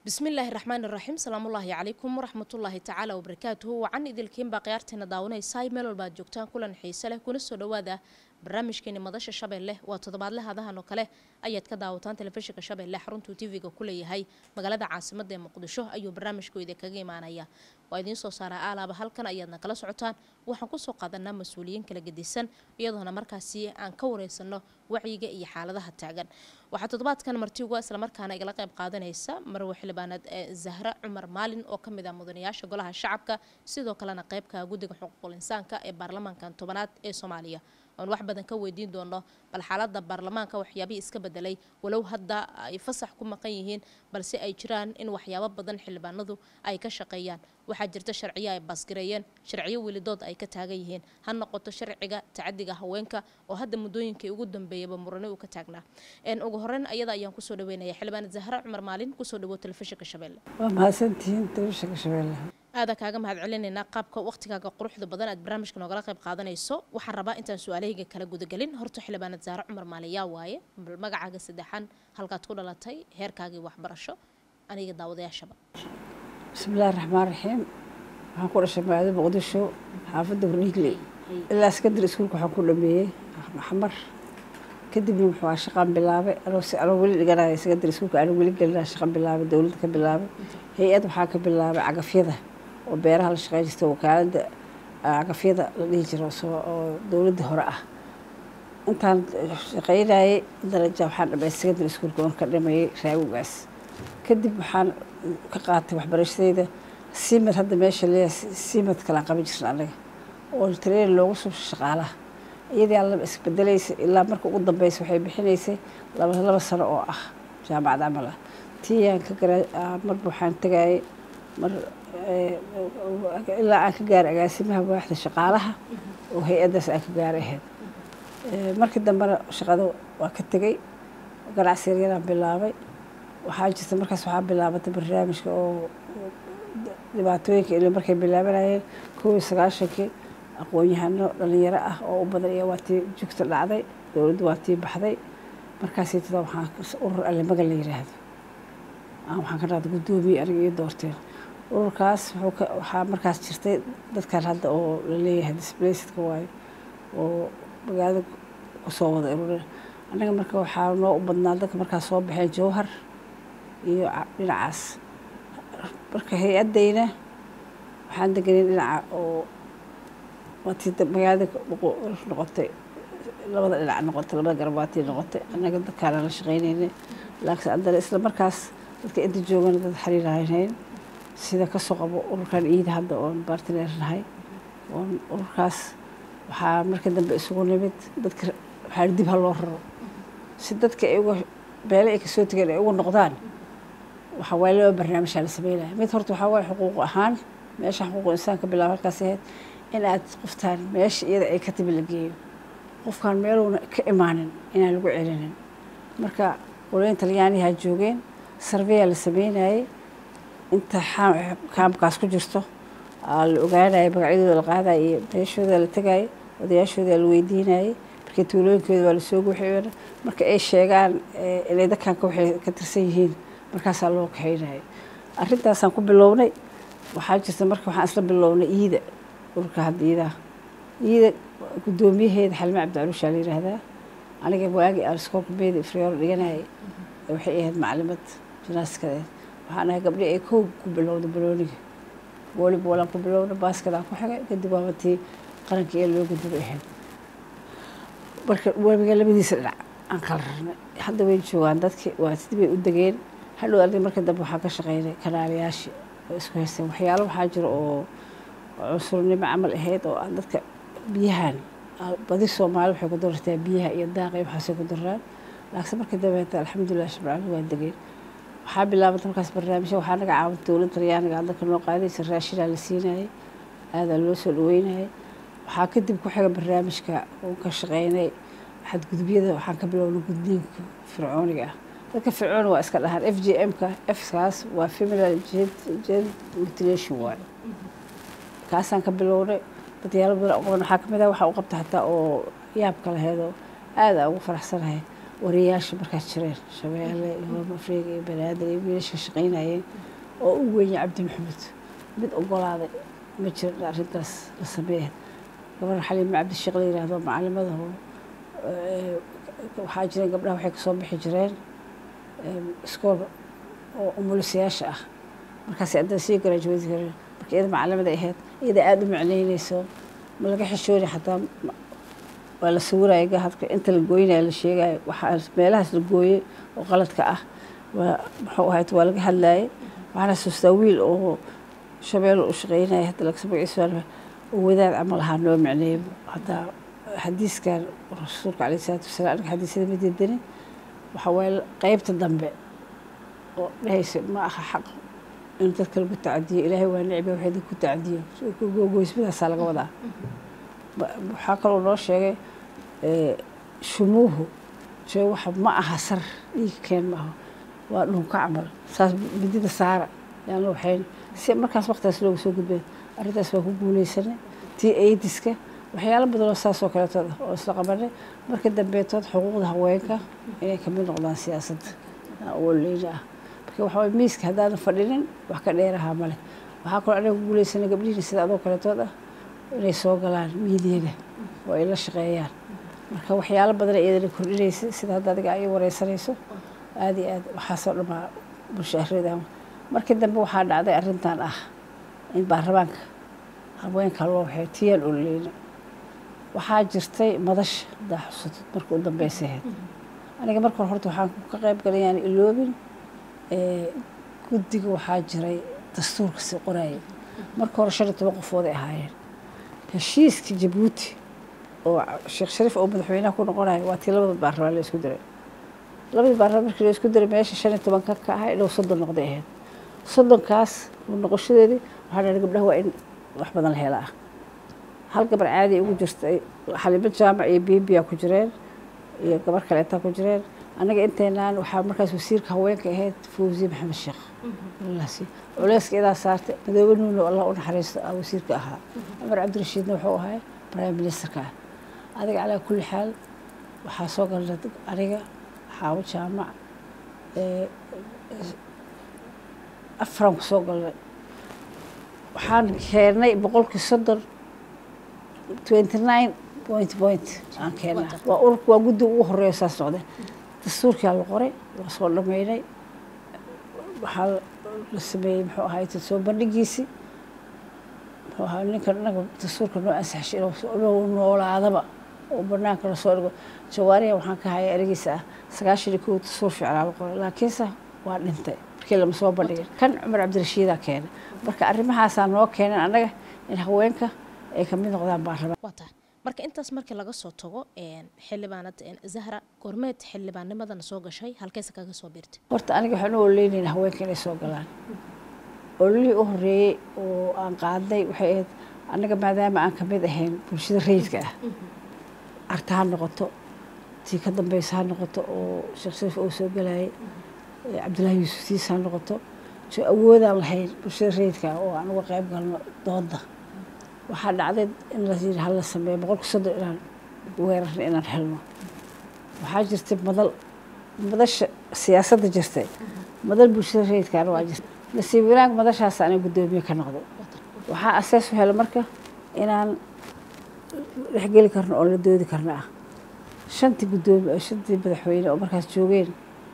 bismillaahi raxmaani raxiim salaamullaahi calaykum waraxmatullaahi tacaala wabarakaatuhu wacan idilkiinbaa khiyaarteena daawanaysaay meel walba aad joogtaan kulan xiise leh kuna soo dhowaada barnaamijkeeni madasha shabeelle waa toddobaadle hadahan oo kale ayaad ka daawataan telefishinka shabeelle xaruntuu tv-ga ku leeyahay magaalada caasimada ee muqdisho ayuu barnaamijku idinkaga imaanaya waa idiin soo saaraa aalaaba halkan ayaadna kala socotaan waxaan kusoo qaadanaa mas-uuliyiin kala gedisan iyadoona markaasi aan ka wareysano wacyiga iyo xaaladaha taagan waxaa toddobaadkan martiuga islamarkaana igala qayb qaadanaysa marwe xildhibaaneed zahra cumar maalin oo kamid ah mudanayaasha golaha shacabka sidoo kalena qeybka guddiga xuquuqul insaanka ee baarlamaankan tobanaad ee soomaaliya oon wax badan ka weydiin doono bal xaalada baarlamaanka waxyaabihii iska bedelay walow hadda ay fasax ku maqan yihiin balse ay jiraan in waxyaabo badan xildhibaanadu ay ka shaqeeyaan waxaa jirta sharciyo ay baasgareeyeen sharciyo welidood ay ka taagan yihiin ha noqoto sharciga tacadiga haweenka oo hadda muddooyinkii ugu dambeeyaba murane uu ka taagnaa ugu horeyn ayada ayaan kusoo dhaweynaya xildhibaaneed zahra cumar maalin kusoo dhawo telefishinka shabeelle waa mahadsantihiin telefishinka shabeelle aada kaaga mahad celinaynaa qaabka waqtigaaga quruxda badan aad barnaamijka noogala qayb qaadanayso waxaan rabaa intaan su-aalahayga kala gudagelin horta xildhibaaneed zahra cumar maalin yaa waaye bal magacaaga saddexan halkaad ku dhalatay heerkaagii waxbarasho aniga daawadayaashaba bismillahi raxmaan raxiim waxaan ku dhashay magaalada muqdisho xaafadda hordhiigley ilaa sekondary iskuulka waxaan ku dhameeyey maxmar kadibna wuxuu aa shaqaan bilaabay anoo weli dhiganaya sekondary iskuulka anoo weli gelinaa shaqan bilaabay dowladda ka bilaabay hay-ad waxaa ka bilaabay cagafyada oo beeraha la shaqeyn jirta wakaaladda cagafyada la dhihi jiro oo dowladda hore ah intaan shaqeynayay daraja waxaan dhamay secondary iskuulka oon ka dhameeyey raawugaas kadib waxaan ka qaatay waxbarashadeyda simad hadda meesha leeyahay simad kalaan qaban jirna anaga oo train loogu soo shaqaalaha iyadii aan laba isbedelaysa ilaa marka ugu dambeysa waxay bixinaysay laba laba sano oo ah jaamacad camal ah tiiyaan ka gara marba waxaan tagayay mar ilaa aan ka gaaray agaasimaha waaxda shaqaalaha oo hay-addaas aan ka gaaray ahayd markii dambena shaqada waa ka tegey ganacsi yaryaraan bilaabay waxaa jirta markaas waxaa bilaabatay barnaamijka oo dhibaatooyinka ilo markay bilaabanayeen kow iyo sagaashankii aqoon-yahano dhalinyaro ah oo u badan iyo waa tii jugta dhacday dowladdu waa tii baxday markaasii tada waxaan urur allemaga la yiraahdo waxaan ka dhahda guddoomiye aniga iyo doorteen ururkaas waxaa markaas jirtay dadkan hadda oo la leeyahay displacidka waayo oo magaalada kusoo wada urura annaga marka waxaa noo u badnaa dadka markaas soo baxeen jowhar iyo dhinacaas marka hay-addayna waxaan deganay dhinaca oo waatii magaalada noqotay labada dhinac noqotay labada garab waatii noqotay annaga dadkaana la shaqeynaynay laakiin haddana isla markaas dadka inta joogana dad xiriir haynayn sida kasoo qabo ururkan iida hadda oon bartiner nahay oon ururkaas waxaa marka dambe isugu nimid dadka waxaa dib ha loo raro si dadka ay uga beele ay kasoo tegeen ay uga noqdaan waxaa waaye laba barnaamijaa la sameynaya mid horta waxaa waaye xuquuq ahaan meesha xuquuq insaanka bilaab halkaas ahayd in aad qoftaan meesha iyada ay ka timi la geeyo qofkaan meeluuna ka imaanin inaan lagu celinin marka qoloyin talyaanihaa joogeen sarveyaa la sameynayay inta kaamkaas ku jirto la ogaanaya magacyadooda la qaadaya iyo meeshooda la tegaya odayaashooda la weydiinayay markii tuulooyinkooda waa lasoo guuxiyona marka ay sheegaan inay dadkanka waxay ka tirsan yihiin markaasaa loo kaxeynaya arrintaasaan ku bilownay waxaa jirta marka waxaan isla bilownay iida ururka hadda iidaha iida guddoomiyaheeda xalime cabdicaluushaa la yiraahdaa aniga waagii aan iskoolka beeda ifriyoor dhiganayay waxay ahayd maclimad jinaaskadeed waxaan ahay gabdhi ay kow ku bilowda balooniga volleyballaan ku bilowna baasketaan ku xigay kadib waabatii qaranka ee loo gudubay ahayd marka webiga labadiisa dhinac aan kala rarnay hadda way joogaan dadki waa sidii bay u degeen hadhow arday marka dambe waxaa ka shaqeynay kanaalayaashii oo isku haysteen waxyaalo waxaa jira oo cunsurnimo camal ahayd oo aan dadka biyahan badi soomaali waxay ku darartaa biyaha iyo daaqa iyo waxaasay ku daraan laakiin markii dambeeta alxamdulilah shabcali waa degeen waxaa bilaabantay markaas barnaamijya waxaa naga caawintay dowladda talyaaniga dadka noo qaadaysa raashinaa la siinayay aadaa loo soo dhaweynayay waxaa kadib ku xiga barnaamijka uu ka shaqeynay xadgudubyada waxaan ka bilownay gudniinka fircooniga ah dadka fircooni waa iska dhahaan f j m-ka fkaas waa feminal gen mutilation waayo kaasaan ka bilownay dadyaalo badan qaban waxaa kamid ah waxaa u qabta hataa oo yaabka laheedoo aada ugu faraxsanahay wariyaasha markaas jireen shabeelle iyo mafreeg iyo banaadir iyo wiilasha shaqaynayeen oo u weynay cabdi maxamed mid ogolaaday ma jirin arrintaas la sameeya gabar xaliime cabdisheekh la yihahdo macalimada waxaa jireen gabdhaha waxay kasoo bixi jireen iskool oo umulisayaasha ah markaas haddana sii garaajuweedi kareen marka iyada macalimada ahayd iyada aada u macneyneyso ma laga xishooni xataa waa la sawiraya gahadka inta la gooynaya la sheegayo waxaa meelahaas la gooyey oo qaladka ah waa muxuu ahayd waa laga hadlayay waxaan xasuustaa wiil oo shabeelle u shaqeynaya hadda laga magaciisa oo wadaad camal ahaa noo macneeyay haddaa xadiiskan rasuulka caleyhi salaatu wasalaam aniga xadiisyada ma diidanin waxa waaye qeybta dambe oo dhehaysa ma aha xaq in dadka lagu tacadiyo ilaahay waa nicba waxay dadku ku tacadiyo goysmadaasaa laga wadaa waxaa kaloo noo sheegay shumuuhu shee waxa ma aha sar dhiiga keen ma aha waa dhunka camal saas midida saara yaana waxayn si markaas waqtigaas looga soo gudbay arrintaas waa ku guuleysanay tii aidiska waxyaalo badan oo saas oo kaleetood ah oo isla qabanay marka dambeetood xuquuqda haweenka inay kamid noqdaan siyaasadda oo leyna ah marka waxa waye miiska haddaadan fadhinin wax ka dheerahaa male waxaa kaloo anaga ku guuleysanay gabdhihiina sida adoo kaleetood ah inay soo galaan miidiyaga oo ay la shaqeeyaan marka waxyaalo badan iyadana kordhinaysa sida hadda adiga ay wareysanayso aada iyo aad waxaasoo dhamaa bulshaareeda markii dambe waxaa dhacday arrintan ah in baarlamaanka haweenka loo waxay tiyaan ololeyna waxaa jirtay madasha haddaa xusatid marka u dambeysay ahayd aniga marka hore horta waxaan ka qayb galay yaan iloobin guddiga waxaa jiray dastuurka si qorayay marka hore shan iyo toban qofood ay ahaayeen heshiiska jabuuti oo sheekh shariif oo madaxweynaha ku noqonayo waa tii labada baarlamaan la isku diray labadii baarlamaan markii la isku diray meesha shan iyo tobanka ka ahaa inuu soddon noqday ahayd soddonkaas noqoshadeedii waxaa dhahay gabdhaha waa in wax badan la helaa hal gabar caadi ugu jirtay xalimo jaamac iyo bibiya ku jireen iyo gabar kaleetaa ku jireen annaga inteynaan waxaa markaas wasiirka haweenka ahayd fawziye maxamed sheekh culeyska idaa saartay madoobe nuuno allah u naxariisto ah wasiirka ahaa cumar cabdirashiidna wuxuu ahay prime ministerka ah adiga calaa kulli xaal waxaa soo galnay aniga xaawo jaamac afran ku soo galnay waxaan keennay boqolkii soddon twenty nine point point aan keennaa waa ururka waa guddi ugu horeeyo saas noqday dastuurkaa la qoray waa soo dhameynay waxaa la sameeyey muxuu ahaay soo bandhigiisii muxuu ahaa ninkan inaga dastuurka noo ansaxshay inuu noolaadaba oo banaanka lasoo dhigo jawaariya waxaan ka haya erigiisa ah sagaashan iyo kow dastuur fiicnaa la qoray laakiinse waa dhintay markii lama soo bandhigin kan cumar cabdirashiidaa keenay marka arrimahaasaa noo keenan annaga in haweenka ay kamid noqdaan baarlamaan waa tahay marka intaas markii laga soo tago xildhibaanad zahra gormeed xildhibaannimadana soo gashay halkeese kaga soo biirtay horta aniga waxaan u ololeynaynaa haweenka inay soo galaan ololihii u horeeyey oo aan qaadnay waxay ahayd annaga maadaama aan kamid ahayn bulshada rayidka ah arta ha noqoto tii ka dambeysa ha noqoto oo sheekh shariif oo soo galayay cabdullaahi yuusuf siis ha noqoto so awoodaan lahayn bulshada rayidka ah oo aan uga qayb galno dooda waxaa dhacday in la yiri hala sameeyo boqolka soddon inaan weerarna inaan helno waxaa jirtay madal madasha siyaasadda jirtay madal bulshada rayidkaana waa jirta nasiib wanaag madashaas anay guddoomiye ka noqday waxaa asees u helay marka inaan dhexgeli karno oo la doodi karno ah shantii guddoomiye shantii madaxweyne oo markaas joogeen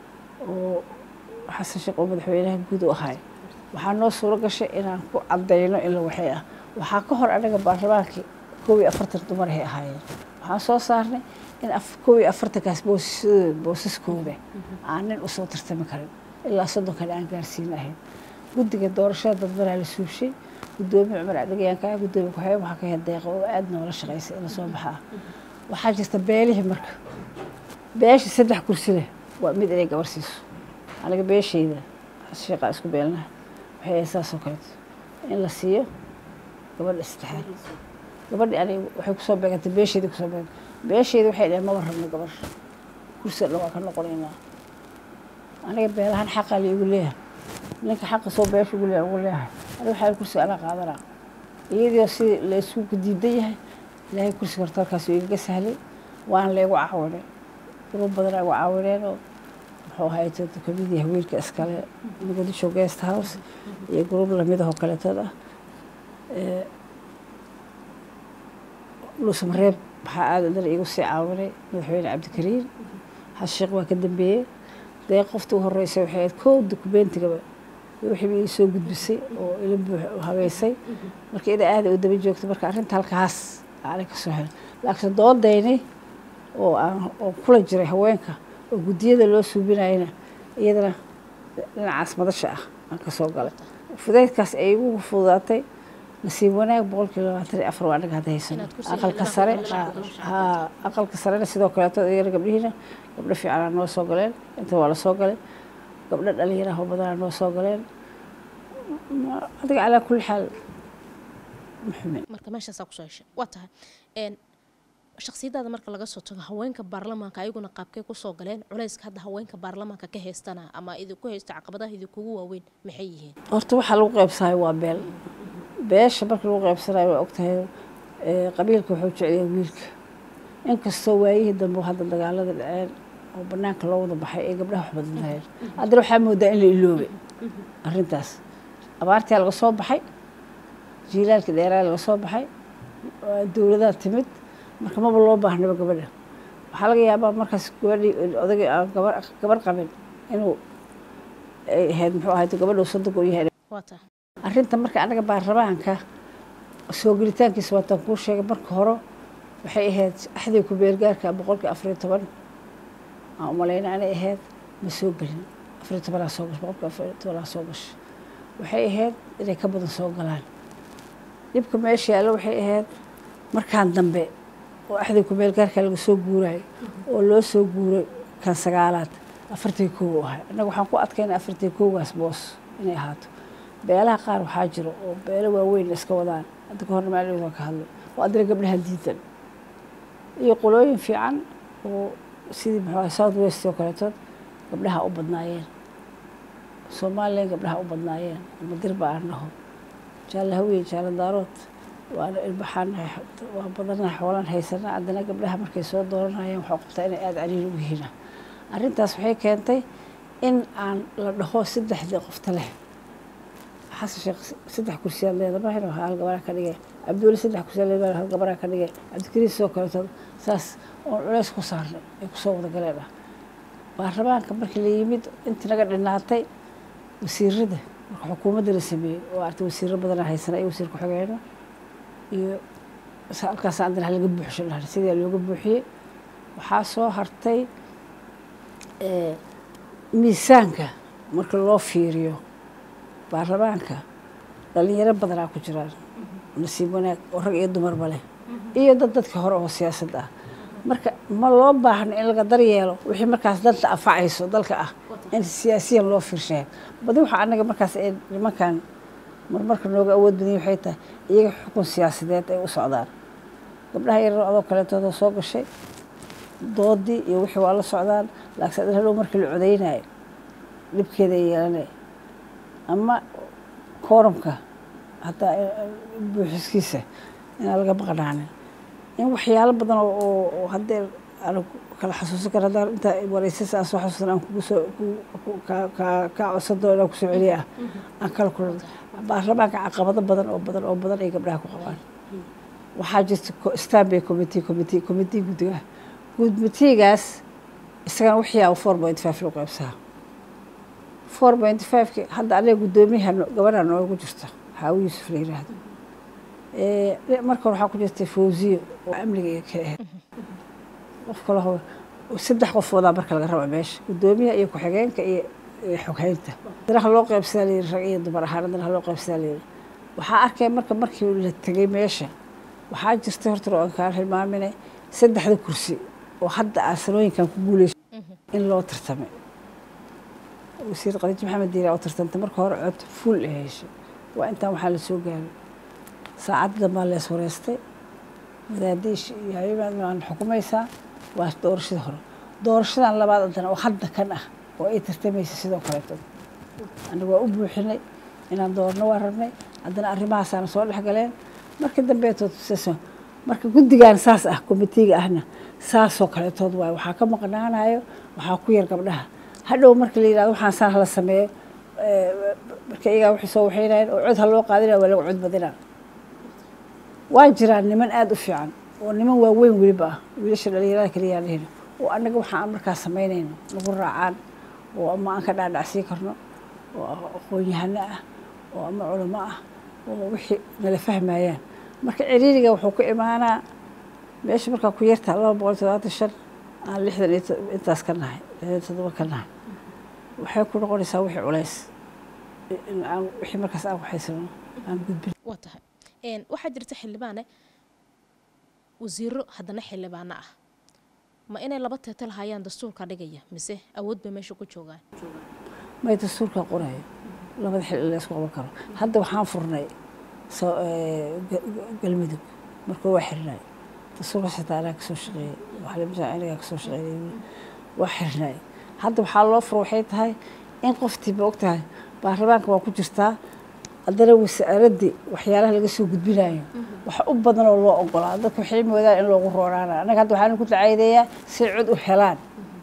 oo xasan sheekh oo madaxweynaha guud u ahay waxaa noo suuro gashay inaan ku cadayno in la waxay ah waxaa ka hor anaga baarlamaankii koob iyo afartan dumarahay ahaayeen waxaan soo saarnay in koob iyo afartankaas boosisadooda boosaskooda aan nin usoo tartami karin ilaa soddon kale aan gaarsiin ahayn guddiga doorashada dadbanaa la suubshay guddoomiye cumar adhigayaanka guddoomiye ku-xigeen waxaa ka hel deeqa oo aada noola shaqaysay in lasoo baxa ah waxaa jirta beelihii marka beeshii saddex kursi leh waa mid inay gabar siiso aniga beeshayda sheeqaa isku beelnaha waxay ahayd saas oo kaleeto in la siiyo gabadha saddexaad gabadhi aniga waxay kusoo beegantay beesheedi kusoo beegantay beesheedi waxay dhaheen maba rabno gabar kursiga dhan waa ka noqonaynaa aniga beelahan xaqaa la igu leeyahay ninka xaqa soo beesha ugu leeyahay ugu leeyahay aniga waxaa kursiga anaa qaadanaa iyadoo si la isku diidan yahay ilaahay kursiga horta halkaas igaga sahlay waana laygu caawinay gruub badan ay ugu caawineen oo muxuu ahay kamid yahay wiilka iskale muqdisho guest house iyo gruub lamid ahoo kaleetood ah luusmareeb waxaa aada dan iigu sii caawinay madaxweyne cabdikariin xashiiq waa ka dambeeyey dee qofta u horreysay waxay ahayd kow dukumeentigaba wixiiba ii soo gudbisay oo ila buux habeysay marka ida aada u daba joogto marka arrinta halkaas aanay ka soo helay laakiin doodayni oo aan oo kula jiray haweenka oo guddiyada loo suubinayana iyadana dhinacaas madasha ah aan ka soo galay fudaydkaas ay igu fududaatay nasiib wanaag boqolkii labaatan iyo afar waa anaga hadda haysano aqalka sare haa aqalka sarena sidoo kaleeto iyana gabdhihiina gabdho fiicanaa noo soo galeen inta waa la soo galay gabdho dhalinyaraha badanaa noo soo galeen adiga calaa kulli xaal muxumin marka meeshaasaa kusoo heshay waa tahay shaksiyadaada marka laga soo tago haweenka baarlamaanka ayaguna qaabkay kusoo galeen culayska hadda haweenka baarlamaanka ka haystana ama idinku haysta caqabadaha idinkugu waaweyn maxay yihiin horta waxaa lagu qaybsahay waa beel beesha marka lagu qaybsanayo waa ogtahay qabiilka wuxuu jeceliya wiilka inkastoo waayihii dambe hadda dagaalada dhaceen oo banaanka loo wada baxay ee gabdhaha wax badan lahayeen haddana waxaa moodaa in la iloobay arrintaas abaartii laga soo baxay jiilaalkii dheeraa laga soo baxay dowladaa timid marka maba loo baahnaba gabadha waxaa laga yaabaa markaas gabadhii odagii aan gabar gabar qabin inuu ay ahayd muxuu ahayd gabadha soddonka u yahay waa tahay arrinta marka anaga baarlamaanka soo gelitaankiisa waataan kuu sheegay marka hore waxay ahayd axdii ku beelgaarka boqolkii afariyo toban aan umalayna anay ahayd ma soo gelin afariyo tobanaa soo gashay boqolkii afariyo tobanaa soo gashay waxay ahayd inay ka badan soo galaan dhibka meesha yaallo waxay ahayd markaan dambe oo axdii ku beelgaarka laga soo guurayo oo loo soo guuray kan sagaalaad afartii kow u ahay annaga waxaan ku adkayna afartii kowgaas boos inay ahaato beelaha qaar waxaa jiro oo beelo waaweyn iska wadaan hadda ka horna maalin waa ka hadlay oo addana gabdhaha diidan iyo qolooyin fiican oo sidii muxuu ahay south west oo kaleetood gabdhaha u badnaayeen somalilan gabdhaha u badnaayeen ama dirba aan naho jaalla hawiye jaalla daarood waana ilbaxaan waa badanaha xoolaan haysanaa haddana gabdhaha markay soo dooranayeen waxaa qabtaa inay aada caliil ugu yihiin arrintaas waxay keentay in aan la dhaho saddexdii qofta leh xasan sheekh saddex kursiyaad leedamahan hal gabaraa ka dhigay cabduuli saddex kursiyaad leedamahan hal gabaraa ka dhigay cabdikariis sidoo kaleeto saas oon culays ku saarnay ay kusoo wada galeen ah baarlamaanka markii la yimid intii naga dhinaatay wasiirada marka xukuumadda la sameeyey oo artay wasiiro badanaa haysana iyo wasiir ku-xigeenno iyo halkaas andana halaga buuxsho dhahan sidii looga buuxiyey waxaa soo hartay miisaanka marka loo fiiriyo baarlamaanka dhalinyaro badanaa ku jiraan nasiib wanaag oo rag iyo dumarba leh iyo dad dadka hore oo siyaasad ah marka ma loo baahno in laga daryeelo wixii markaas danta anfacayso dalka ah in siyaasiyan loo fiirshayo badi waxaa anaga markaas ee nimankan marmarka nooga awood badanya waxay tahay iyaga xukun siyaasadeed ay u socdaan gabdhaha yarar adoo kaleetooda soo gashay doodii iyo wixii waa la socdaan laakiin adin hadhow markii la codaynayo dhibkeeda ay yeelanay ama kooramka hataa buuxiskiisa inaan laga maqnaanin in waxyaalo badan oo haddee aan kala xasuusan kara haddaan intaa wareysas aan soo xasuusan aan kugu soo kaa codsan doono inaan kusoo celiya ah aan kala kulan baarlamaanka caqabado badan oo badan oo badan ay gabdhaha ku qabaan waxaa jirta stanbay committee committee committee guddiga gudmitigaas isagana waxyaaba four point five loo qaybsaha four point fiveki hadda aniga guddoomiyaha gabadha noogu jirta xaawi yuusuf la yiraahdo marka hore waxaa ku jirtay fawziyo oo amniga ka ahayd qof kale ho saddex qofoodaa marka laga raba meesha guddoomiyaha iyo ku-xigeenka iyo xoghaynta danaha loo qaybsadaa la yiri rag iyo dumar ahaan danaha loo qaybsadaa la yiri waxaa arkay marka markii la tegay meesha waxaa jirtay horta oo aan kaa hilmaaminay saddexda kursi oo hadda aan sanooyinkan ku guuleyso in loo tartamay wasiir qadiij maxamed diira oo tartantay marka hore cod fuul ay heshay waa intaan waxaa la soo gaaray saacadda dambaa lees wareystay madaadiish iyo habiimaad aan xukumaysaa waa doorashadii hore doorashadan labaad haddana oo hadda kan ah oo ay tartamaysa sidoo kaleeto aniga waa u buuxinay inaan doorno waa rabnay haddana arrimahaasaana soo dhex galeen markii dambeetood marka guddigan saas ah komitiiga ahna saasoo kaletood waayo waxaa ka maqnaanayo waxaa ku yar gabdhaha hadhow marka la yidhahdo waxaan saan hala sameeyo marka iyagaa waxay soo waxaynayeen oo cod ha loo qaadinaya waa laga cod badinaa waa jiraan niman aada u fiican oo niman waaweyn weliba ah wiilasha dhalinyarada kaliyaa lehina oo annaga waxaan markaa samaynayno nagu raacaan oo ama aan ka dhaadhacsii karno oo aqoon-yahano ah oo ama culamo ah oo wixii nala fahmayaan marka ciriiriga wuxuu ku imaanaa meesha markaa ku yartaa laba boqol todobaatan shan aan lixdan iyo intaas ka nahay lixdan toddoba ka nahay waxay ku noqonaysaa wixii culays aan wixii markaas aan waxaysano aan gudbin waa tahay waxaa jirta xildhibaane wasiiro haddana xildhibaano ah ma inay laba teetal hayaan dastuurka dhigaya mise awood bay meesha ku joogaan may dastuurka qorayo labada xil in la isku qaban karo hadda waxaan furnay galmudug markuu waa xirnay dastuurka xitaa anaa kasoo shaqeeyey waxaa anigaa kasoo shaqeeyay waa xirnay hadda waxaa loo furo waxay tahay in qoftiiba og tahay baarlamaanka waa ku jirtaa haddana wasaaradii waxyaalaha laga soo gudbinayo waxa u badan oo loo ogolaa dadka waxay moodaan in loogu rooraana annaga hadda waxaan ku dacaydeeyaa si cod u helaan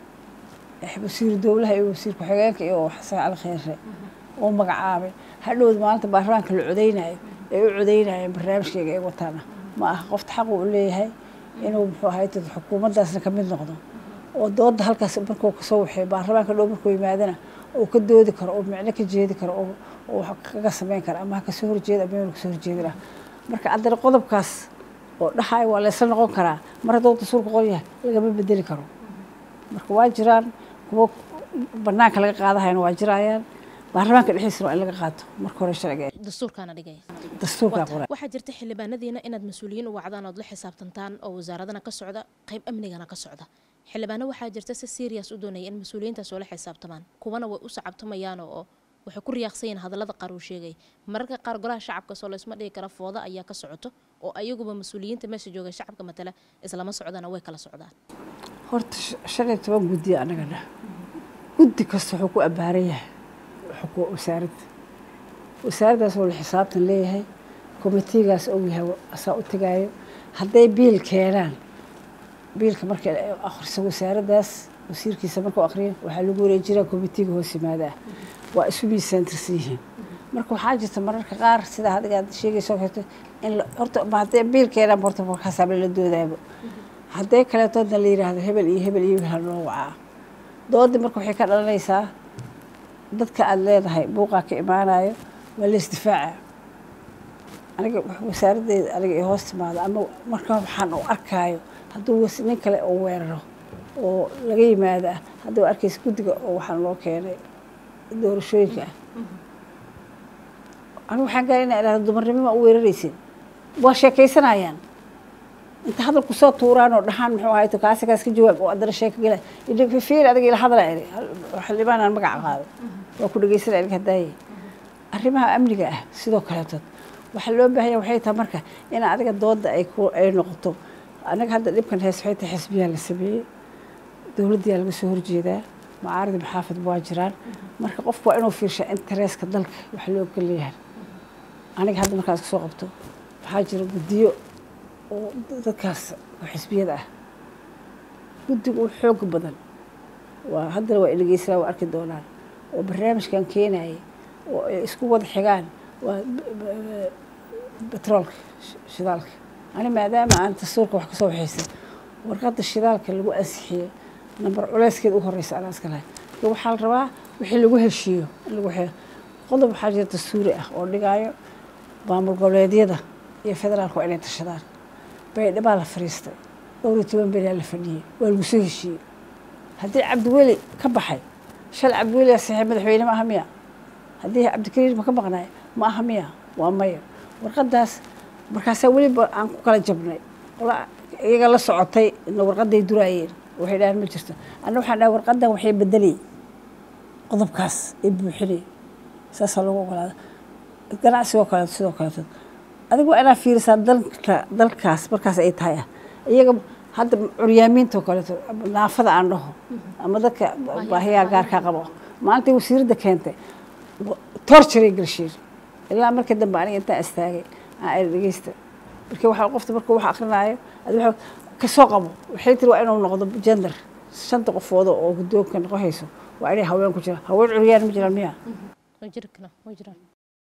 wasiiru dowlaha iyo wasiir ku-xigeenka iyo xasan cali kheyre oo magacaabay hadhowda maalinta baarlamaanka la codeynayo ay u codeynayeen barnaamijkeyga ay wataana ma aha qofta xaq uu leeyahay inuu muxuu ahay xukuumaddaasna ka mid noqdo oo dooda halkaas markuu kasoo waxay baarlamaanka dhow markuu yimaadana oo ka doodi karo oo micno ka jeedi karo oo wax kaga samayn kara ama ha kasoo horjeeda ama meel kasoo horjeedina marka haddana qodobkaas oo dhahay waa laysla noqon karaa mar hadduu dastuurka qon yahay lagama bedeli karo marka waa jiraan kuwo banaanka laga qaadahayna waa jiraayaan baarlamaanka dhexdiisana waa in laga qaato marka hore sharciga dastuurkaana dhigaya dastuurkaa qoray waxaa jirta xildhibaanadiina inaad mas-uuliyiin u wacdaan ood la xisaabtantaan oo wasaaradana ka socda qayb amnigana ka socda xildhibaano waxaa jirta si serious u doonaya in mas-uuliyiintaas oo la xisaabtamaan kuwana way u sacabtamayaan oo waxay ku riyaaqsanyiin hadallada qaar uu sheegay mararka qaar golaha shacabka soo laysma dhigi kara fooda ayaa ka socoto oo ayaguba mas-uuliyiinta meesha jooga shacabka matala islama socdana way kala socdaan horta shan iyo toban guddiya annaga dhah guddi kasta wuxuu ku abbaaran yahay wasaaradda wasaaraddaas oo la xisaabtan leeyahay komitigaas ou yahay asaa u tegaayo hadday biil keenaan biilka marka akhriso wasaaraddaas wasiirkiisa markuu akhriyo waxaa lagu wareejiraa komitiga hoos yimaada ah waa isu miisaantirsan yihiin marka waxaa jirta mararka qaar sida adiga aad sheegayso karto in horta hadday biil keenaan horta markaasaaba la doodaaba hadday kaleetoodna la yidhaahdo hebel iyo hebel iyo wiil loo wacaa doodii marka waxay ka dhalanaysaa dadka aada leedahay buuqaa ka imaanayo waa la isdifaaca aniga wasaaraddeeda aniga ay hoos timaado ama marka waxaan u arkaayo hadduu nin kale oo weeraro oo laga yimaado ah hadduu arkaysa guddiga oo waxaan loo keenay doorashooyinka ah anigu waxaan gaara inaa idhahda dumarnimo ma u weeraraysin waa sheekaysanayaan inta hadalku soo tuuraan oo dhahaan muxuu ahay to kaasi kaas ka jawaab oo haddana sheeka gala fiir adiga ila hadala iri xildhibaan aan magaca qaado waa ku dhegeysanaya aniga hadaaye arrimaha amniga ah sidoo kaleetood waxaa loo baahanya waxay tahay marka in adiga dooda ay ku ay noqoto anaga hadda dhibkan hees waxay tahay xisbiyaa la sameeyey dowladdiyaa laga soo horjeedaa macaaridi maxaafid waa jiraan marka qofku waa inuu fiirshaa intereska dalka wax loo galeeyahay aniga hadda markaas kasoo qabto waxaa jira guddiyo oo dadkaas oo xisbiyada ah guddiga u xooga badan waa haddana waa dhegeysanaa waa arki doonaan oo barnaamijkan keenayay oo ay isku wada xigaan waa betroolka shidaalka ani maadaama aan dastuurka wax kasoo waxaysay warqadda shidaalka lagu ansixiyey nambar culeyskeeda u horeysa anaa iska lahay marka waxaa la rabaa wixii lagu heshiiyo in lagu xeeyo qodob waxaa jira dastuuri ah oo dhigaayo maamul goboleedyada iyo federaalka waa inay tashadaan baydhabaa la fariistay dhowr iyo toban beriyaa la fadhiyey waa lagu soo heshiiyey haddii cabdiweli ka baxay shal cabdiweli yaa saxiib madaxweyne ma aha miya haddii cabdikariir ma ka maqnaay ma aha miya waa maya warqaddaas markaasaa weliba aan ku kala jabnay qola iyaga la socotay ina warqadday duraayeen waxay dhahaan ma jirto anna waxaan dhahay warqaddan waxay bedelay qodobkaas ay buuxinay saasaa loogu ogolaada ganacsigoo kaleeto sidoo kaleeto adiga waa inaad fiirisaa dalka dalkaas markaas ay tahay ah iyaga hadda curyaamiinta oo kaleeto naafada aan dhaho ama dadka baahiyaa gaarkaa qabo maalintai wasiiradda keentay torturay galshiir ilaa markii dambe aniga intaan istaagay aan dhegeysta markii waxaa qofta markuu wax akrinaayo kasoo qabo waxay tiri waa inuu noqdo gender shanta qofooda oo guddoonka noqohayso waa inay haween ku jiraan haween curyaan ma jiraan miya way jiri karaan way jiraan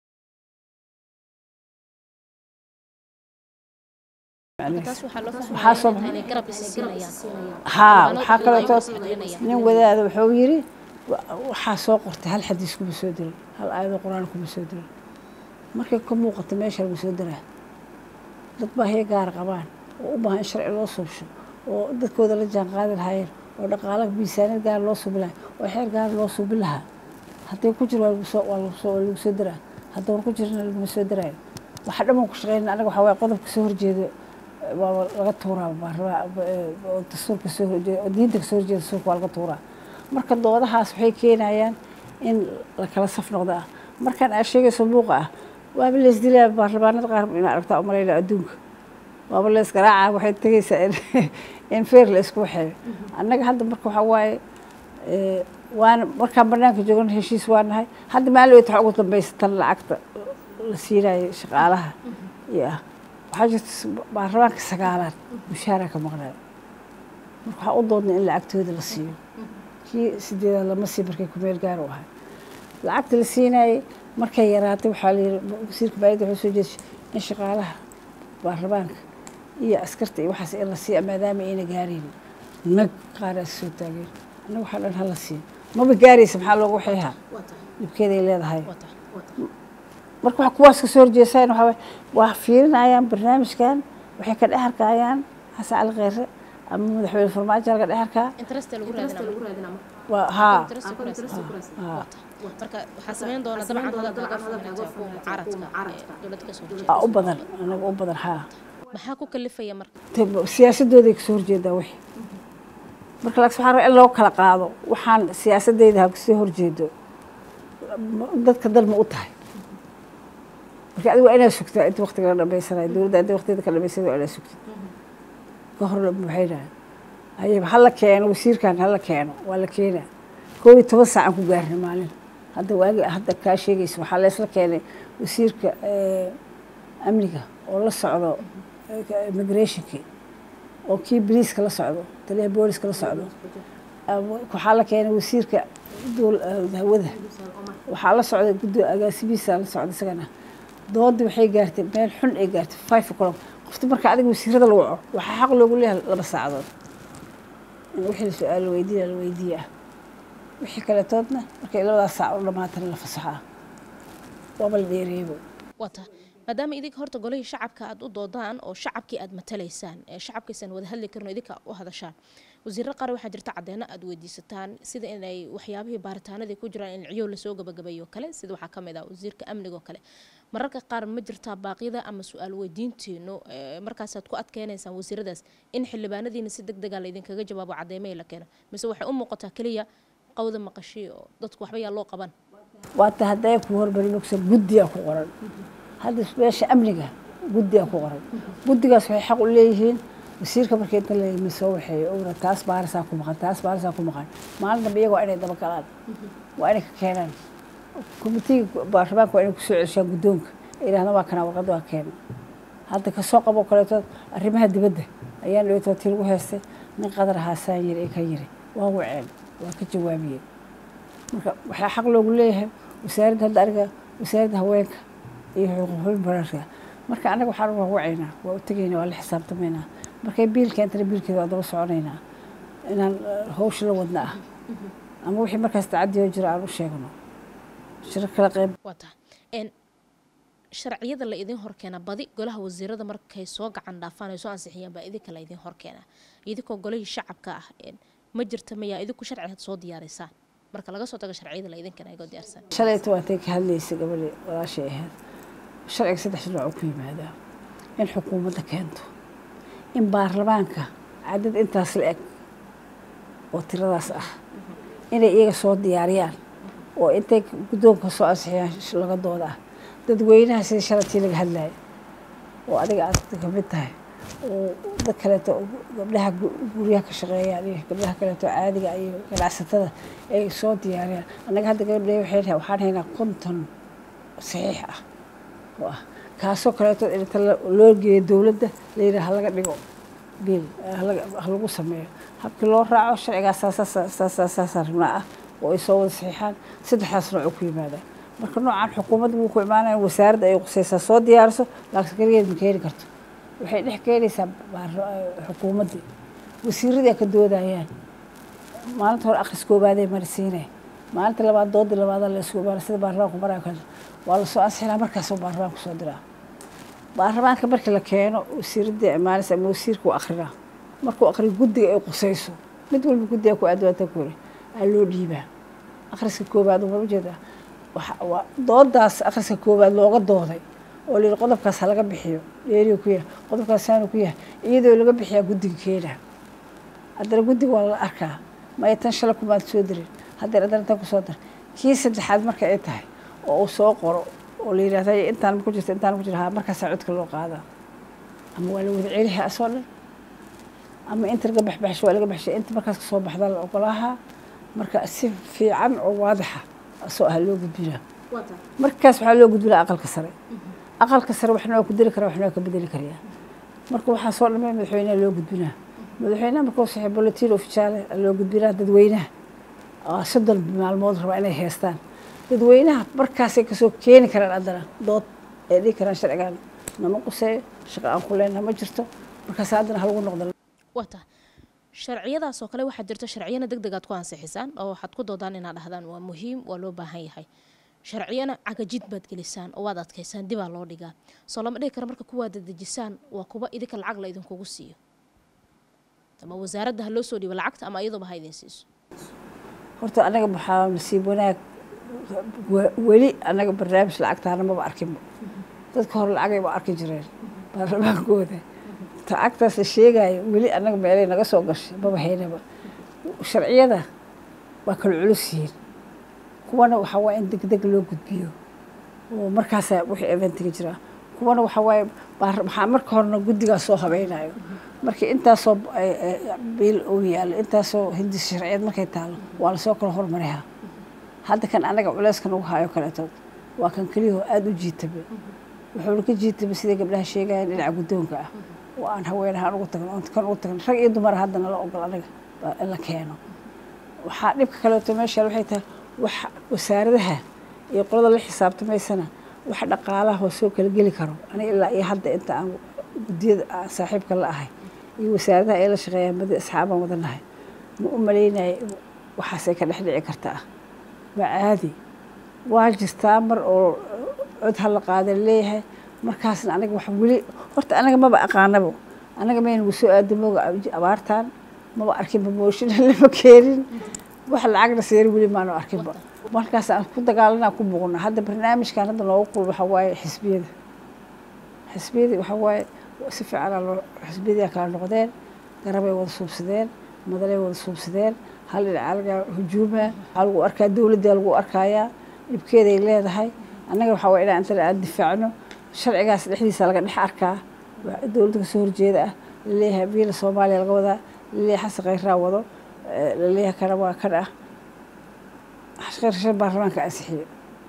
taas waxaa loo Maxaa soo fahmayaa inay garab is siinayaan haa Waana waxaa dad kaleeto ayagu is caddaynayaan. nin wadaada wuxuu yiri wa- waxaa soo qortay hal xadiis kuma soo dirin hal aayado qur-aan kuma soo dirin markay ka muuqato meesha lagu soo diraa dad baa hee gaar qabaan oo u baahan in sharci loo suubsho oo dadkooda la jaan qaadi lahaayeen oo dhaqaala miisaaniyad gaar loo suubi lahaa oo xeer gaar loo suubi lahaa hadday ku jiro waa lagu soo waa lagu soo waa lagu soo diraa haddaan ku jirna laguma soo diraayo waxa dhan baan ku shaqeynaa anaga waxaa waaye qodobka soo horjeedo waa laga tuuraa baarlama- oo dastuurka soo horjeeda oo diinta kasoo horjeeda dastuurka waa laga tuuraa marka doodahaas waxay keenayaan in la kala saf noqdo ah markaan aa sheegayso muuqa ah waaba leesdilaa baarlamaanada qaar in aragtaa u malayna adduunka waaba lees garaaca waxay tegaysaa in in feer la isku waxeeyo annaga hadda marka waxaa waaye eh, waana markaan banaanka joogana heshiis waa nahay hadda maalin weyta waxaa ugu dambaysa tan lacagta la siinayo shaqaalaha iyo ah waxaa jirta baarlamaanka sagaalaad mushahara ka maqnaayo marka waxaa u doodnay in lacagtooda la siiyo kii sideedaad lama sii markay kumeel gaar u ahay lacagta la siinayay markay yaraatay waxaa la yidhi wasiirka baayida wuxuu soo jeedshay in shaqaalaha baarlamaanka iyo askarta iyo waxaas in la siiya maadaama ayna gaaraynin nag qaaraas soo taageen annaga waxaa dhan hala siiyo maba gaaraysa maxaa loogu waxayhaa dhibkeeday leedahay wata marka waxa kuwaas ka soo horjeesaan waxaa waaye waa fiirinayaan barnaamijkan waxay ka dhex arkayaan xasan cali kheyre ama madaxweyne farmaajo laga dhex arkaa interest lagu raadinaa waa haa interest ku raadinaa wata marka waxaa sameyn doona dabcan hadalka laga fahmay kuwa mucaaradka ee dowladda ka soo aa horjeeda u badan anaga u badan haa maxaa ku kalifaya marka Te- siyaasadooday kasoo horjeedaa wixii marka laakiin waxaa rabaa in loo kala qaado waxaan siyaasadeyda ha kasoo horjeedo ma- dadka dal ma u tahay marka adiga waa inaad sugtaa inta waqtiga la dhamaysanayo dowladda inta waqtigeeda ka dhamaysanayo waa inaad sugtid ka hor maxay dhahay ayaba hala keeno wasiirkan hala keeno waa la keenaa koob iyo toban saacan ku gaarnay maalin hadda waagi hadda kaa sheegaysa waxaa leesla keenay wasiirka eh, amniga oo la socdo eh, immigrationkii oo kii boliiska la socdo taliyaha booliska la socdo ama waxaa la keenay wasiirka duul- eh, hawada waxaa la socday guddo agaasimihiisa la socda isagana doodii waxay gaartay meel xun ay gaartay five o'clock qofta marka adiga wasiirada lagu waco waxaa xaq loogu leeyahay laba saacadood in wixii la su-aal la weydiiya la weydiiya ah wixii kaletoodna markay labadaas saac u dhamaatana la fasaxaa waaba la dheereebo wata maadaama idinka horta golihii shacabka aad u doodaan oo shacabkii aad matalaysaan ee shacabkiisan wada hadli karin oo idinka u hadashaan wasiirro qaar waxaa jirta caddeeno aad weydiisataan sida inay waxyaabihii baaritaanadii ku jiraan in ciyow lasoo gabagabeeyo kale sida waxaa ka mid ah wasiirka amniga oo kale mararka qaar ma jirtaa baaqyada ama su-aal weydiintiinu ee, markaasaad ku adkeynaysaan wasiiradaas in xildhibaanadiina si deg dega laydinkaga jawaabo caddeemahii la keeno mise waxay u muuqataa keliya qawda maqashii oo dadku waxba yaa loo qaban waata hadday ku hormari mogsa guddiyaa ku qoran hadda meesha amniga guddiyaa ku qoran guddigaas waxay xaq u leeyihiin wasiirka markii inta la yimi soo waxeeyo owra taas baarisaa ku maqan taas baarisaa ku maqan maalin dambe iyaga waa inay daba galaan waa inay ka keenaan komitiga baarlamaanka waa inay kusoo celshaan guddoonka ay yidhahdaan waa kana warqadda waa keena hadda kasoo qabo kaleeto arrimaha dibadda ayaan dhaweytoo tii lagu heystay nin qadar haasaan yiri ee ka yiri waa waceen waa ka jawaabiyeen marka waxaa xaq loogu leeyahay wasaaradda hadda aniga wasaaradda haweenka iyo xuquuqul bararka marka anaga waxaan waa wacaynaa waa u tegaynaa waa la xisaabtamaynaa markay biil keentana biilkeeda waa daba soconaynaa inaan eh, hawsha la wadna ah ama wixii markaas tacadiyoo jira aan u sheegno shiro kala qayb wata n sharciyada la idin horkeena badi golaha wasiirada markay soo gacan dhaafaan ay soo ansixiyaan baa idinka la idin horkeena idinkoo golihii shacabka ah een, ma jirta mayaa idinku sharci soo diyaarisaa marka laga soo tago sharciyada la idinkan ayagoo diyaarsan shalayta waatay ka hadlaysay gabadhii walaashay ahayd sharciga saddex nooc uu ku yimaadaa in xukuumadda keento in baarlamaanka cadad intaas la eg oo tiradaas ah inay iyaga soo diyaariyaan oo intay guddoonka soo ansixiyaan sh- laga dooda ah dadweynaha sidii shalatii laga hadlaya oo adiga aad ka mid tahay oo dad kaleeto oo gabdhaha gu- guryaha ka shaqeeyaan iyo gabdhaha kaleeto caadiga iyo ganacsatada ay soo diyaariyaan annaga hadda gabadhe waxay tahay waxaan haynaa konton saxiix ah oo ah kaasoo kaleeto inta la- loo geeyo dowladda la yidhaha laga dhigo biil ha lagu sameeyo habkii loo raaco sharcigaas saasaasaa rabnaa ah oo ay soo wada saxiixaan saddexdaas nooc ku yimaadaan marka noocan xukuumadda wuu ku imaanaya wasaaradda ay qusaysaa soo diyaariso laakiin keligeed ma keeni karto waxay dhex keenaysaa xukuumaddii wasiiradii ka doodayaan maalinta hore akhris koobaaday marisiinay maalinta labaad doodii labaada la isku imaana sida baarlamaanku maraa kale waa lasoo ansixinaa markaasoo baarlamaanku soo diraa baarlamaanka markii la keeno wasiiradii imaanaysa ama wasiirka u akrinaa markuu akriyo guddiga ay qusayso mid walba guddiga ku adwaanta kore aa loo dhiibaa akhriska koobaad uma ujeedaa waa doodaas akhriska koobaad looga dooday oo la yidhi qodobkaas ha laga bixiyo dheeriyo ku yahay qodobkaas saanu ku yahay iyadoo laga bixiyaa guddiga keenaa haddana guddiga waa la arkaa maya tan shala kumaad soo dirin haddana haddana tan kusoo dar kii saddexaad marka ay tahay oo uu soo qoro oo la yidhahda intaan ma ku jirta intaan ku jira ha markaasaa codka loo qaadaa ama waa la wada celiha asoo dhan ama inta laga baxbaxsho waa laga baxshay inta markaas kasoo baxda la ogolaahaa marka si fiican oo waadixa asoo ah loo gudbinaa markaas waxaa loo gudbinaa aqalka sare aqalka sare waxna waa ku deli karaa waxna waa ka bedeli karayaa marka waxaa soo dhamay madaxweynaha loo gudbinaa madaxweynaha markuu saxay bolotiin ofijaale loo gudbinaa dadweynaha soddon maalmood rabaa inay heestaan dadweynaha markaasay kasoo keeni karaan haddana dood ay dhihi karaan sharcigan nama quseeyo shaqo aan ku leenaha ma jirto markaas haddana halagu noqda wata sharciyadaas oo kale waxaa jirta sharciyana deg degaad ku ansixisaan oo waxaad ku doodaan inaad dhahdaan waa muhiim waa loo baahan yahay sharciyana cagajid baad gelisaan oo waad adkaysaan dibaa loo dhigaa soo lama dhihi kara marka kuwaad dadejisaan waa kuwa idinka lacag la idinkugu siiyo ama wasaaradda ha loo soo dhiibo lacagta ama iyaduba ha idin siiso horta anaga waxaa nasiib wanaag weli anaga barnaamij lacagtaana maba arkinba dadka hore lacagay ba arki jireen baarlamaankooda lacagtaas la sheegayo weli anaga meelay naga soo gashay maba haynaba sharciyada waa kala culus yihiin kuwana waxaa waaya in degdeg loo gudbiyo oo markaasaa wixii eventiga jiraa kuwana waxaa waaye waxaa marka horena guddigaas soo habeynayo markii intaasoo biil uu yaalo intaasoo hindis sharciyeed markay taalo waa lasoo kala hormarihaa hadda kan anaga culeyskan ugu hayo kaleetood waa kan keliyahoo aada u jiitaba wuxuuna ka jiitaba siday gabdhaha sheegayaan dhinaca guddoonka ah oo aan haweenahaan ugu tagno oon kan ugu tagno rag iyo dumar haddana la ogol anaga in la keeno waxaa dhibka kaleeto meesha waxay tahay wax wasaaradaha iyo qolada la xisaabtamaysana wax dhaqaalaha oo soo kala geli karo aniga ilaa iyo hadda inta aan guddiyada aan saaxiibka la ahay iyo wasaaradaha ay la shaqeeyaan madi asxaabaan wadanahay ma u malaynaya waxaasay ka dhex dhici kartaa waa caadi waa jirtaa mar oo cod hala qaada leeyahay markaasna aniga wax weli horta anaga maba aqaanabo anaga maynagu soo aadamooga abaartaan maba arkinba mooshin lama keenin wax lacagna seeri weli maanu arkinba markaas aan ku dagaalanaa ku muuqna hadda barnaamijkan hadda noogu qul waxaa waaye xisbiyada xisbiyadii waxaa waaye si fiicanaa loo xisbiyadii kala noqdeen garabay wada suubsadeen madalay wada suubsadeen hal dhinacaa laga hujuuma waxaa lagu arkaa dowladdaa lagu arkayaa dhibkeeday leedahay annaga waxaa waye inaan intana aan difaacno sharcigaas dhexdiisa laga dhex arkaa dowladda kasoo horjeeda ah laleeyahay biila soomaaliya laga wadaa laleeyahay xasan khayraa wado laleeyahay kana waa kan ah khayrshan baarlamaanka ansixiyo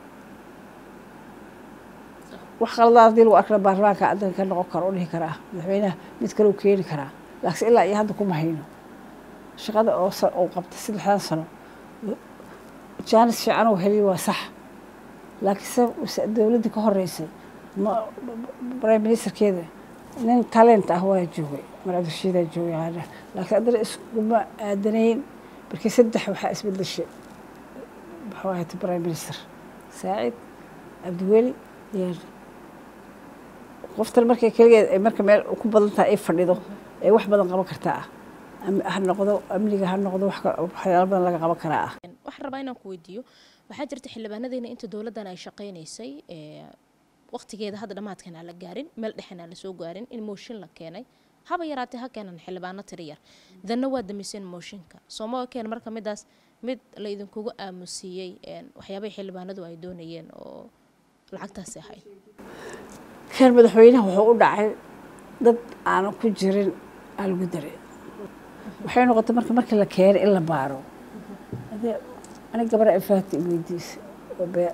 wax qaladaad haddii lagu arkana baarlamaanka adanka ka noqon karo u dhihi karaa madaxweynaha mid kale u keeni karaa laakiin ilaa iyo hadda kuma hayno shaqada oo uu qabtay saddexdan sano jaanis fiican uu heliy waa sax laakiinse dowladda ka horeysay prime ministerkeeda nin talent ah waa joogay mar cabdirashiidaa joogay qaana laakiin haddana iskuma aadanayn markii saddex waxaa isbedeshay muxuu ahayd prime minister saacid cabdiweli iyo qoftan markay keligeed ay marka meel ku badan tahay ay fadhido ay wax badan qaban kartaa ah ha noqdo amniga ha noqdo waxyaalo badan laga qaban karaa ah waxaan rabaa inaan ku weydiiyo waxaa jirta xildhibaanadeena inta dowladdan ay shaqaynaysay waqtigeeda hadda dhammaadkan aan la gaarin meel dhexen aan lasoo gaarin in mooshin la keenay haba yaraatee ha keenan xildhibaano tiri yar danna waa damiseen mooshinka sooma keen marka midaas mid la idinkugu aamusiiyey waxyaabahii xildhibaanadu ay doonayeen oo lacagtaasi ahayd kan madaxweynaha wuxuu u dhacay dad aanan ku jirin aa lagu daray waxay noqotay marka markii la keenay in la baaro aniga gabadha ifaati weydiisa oo be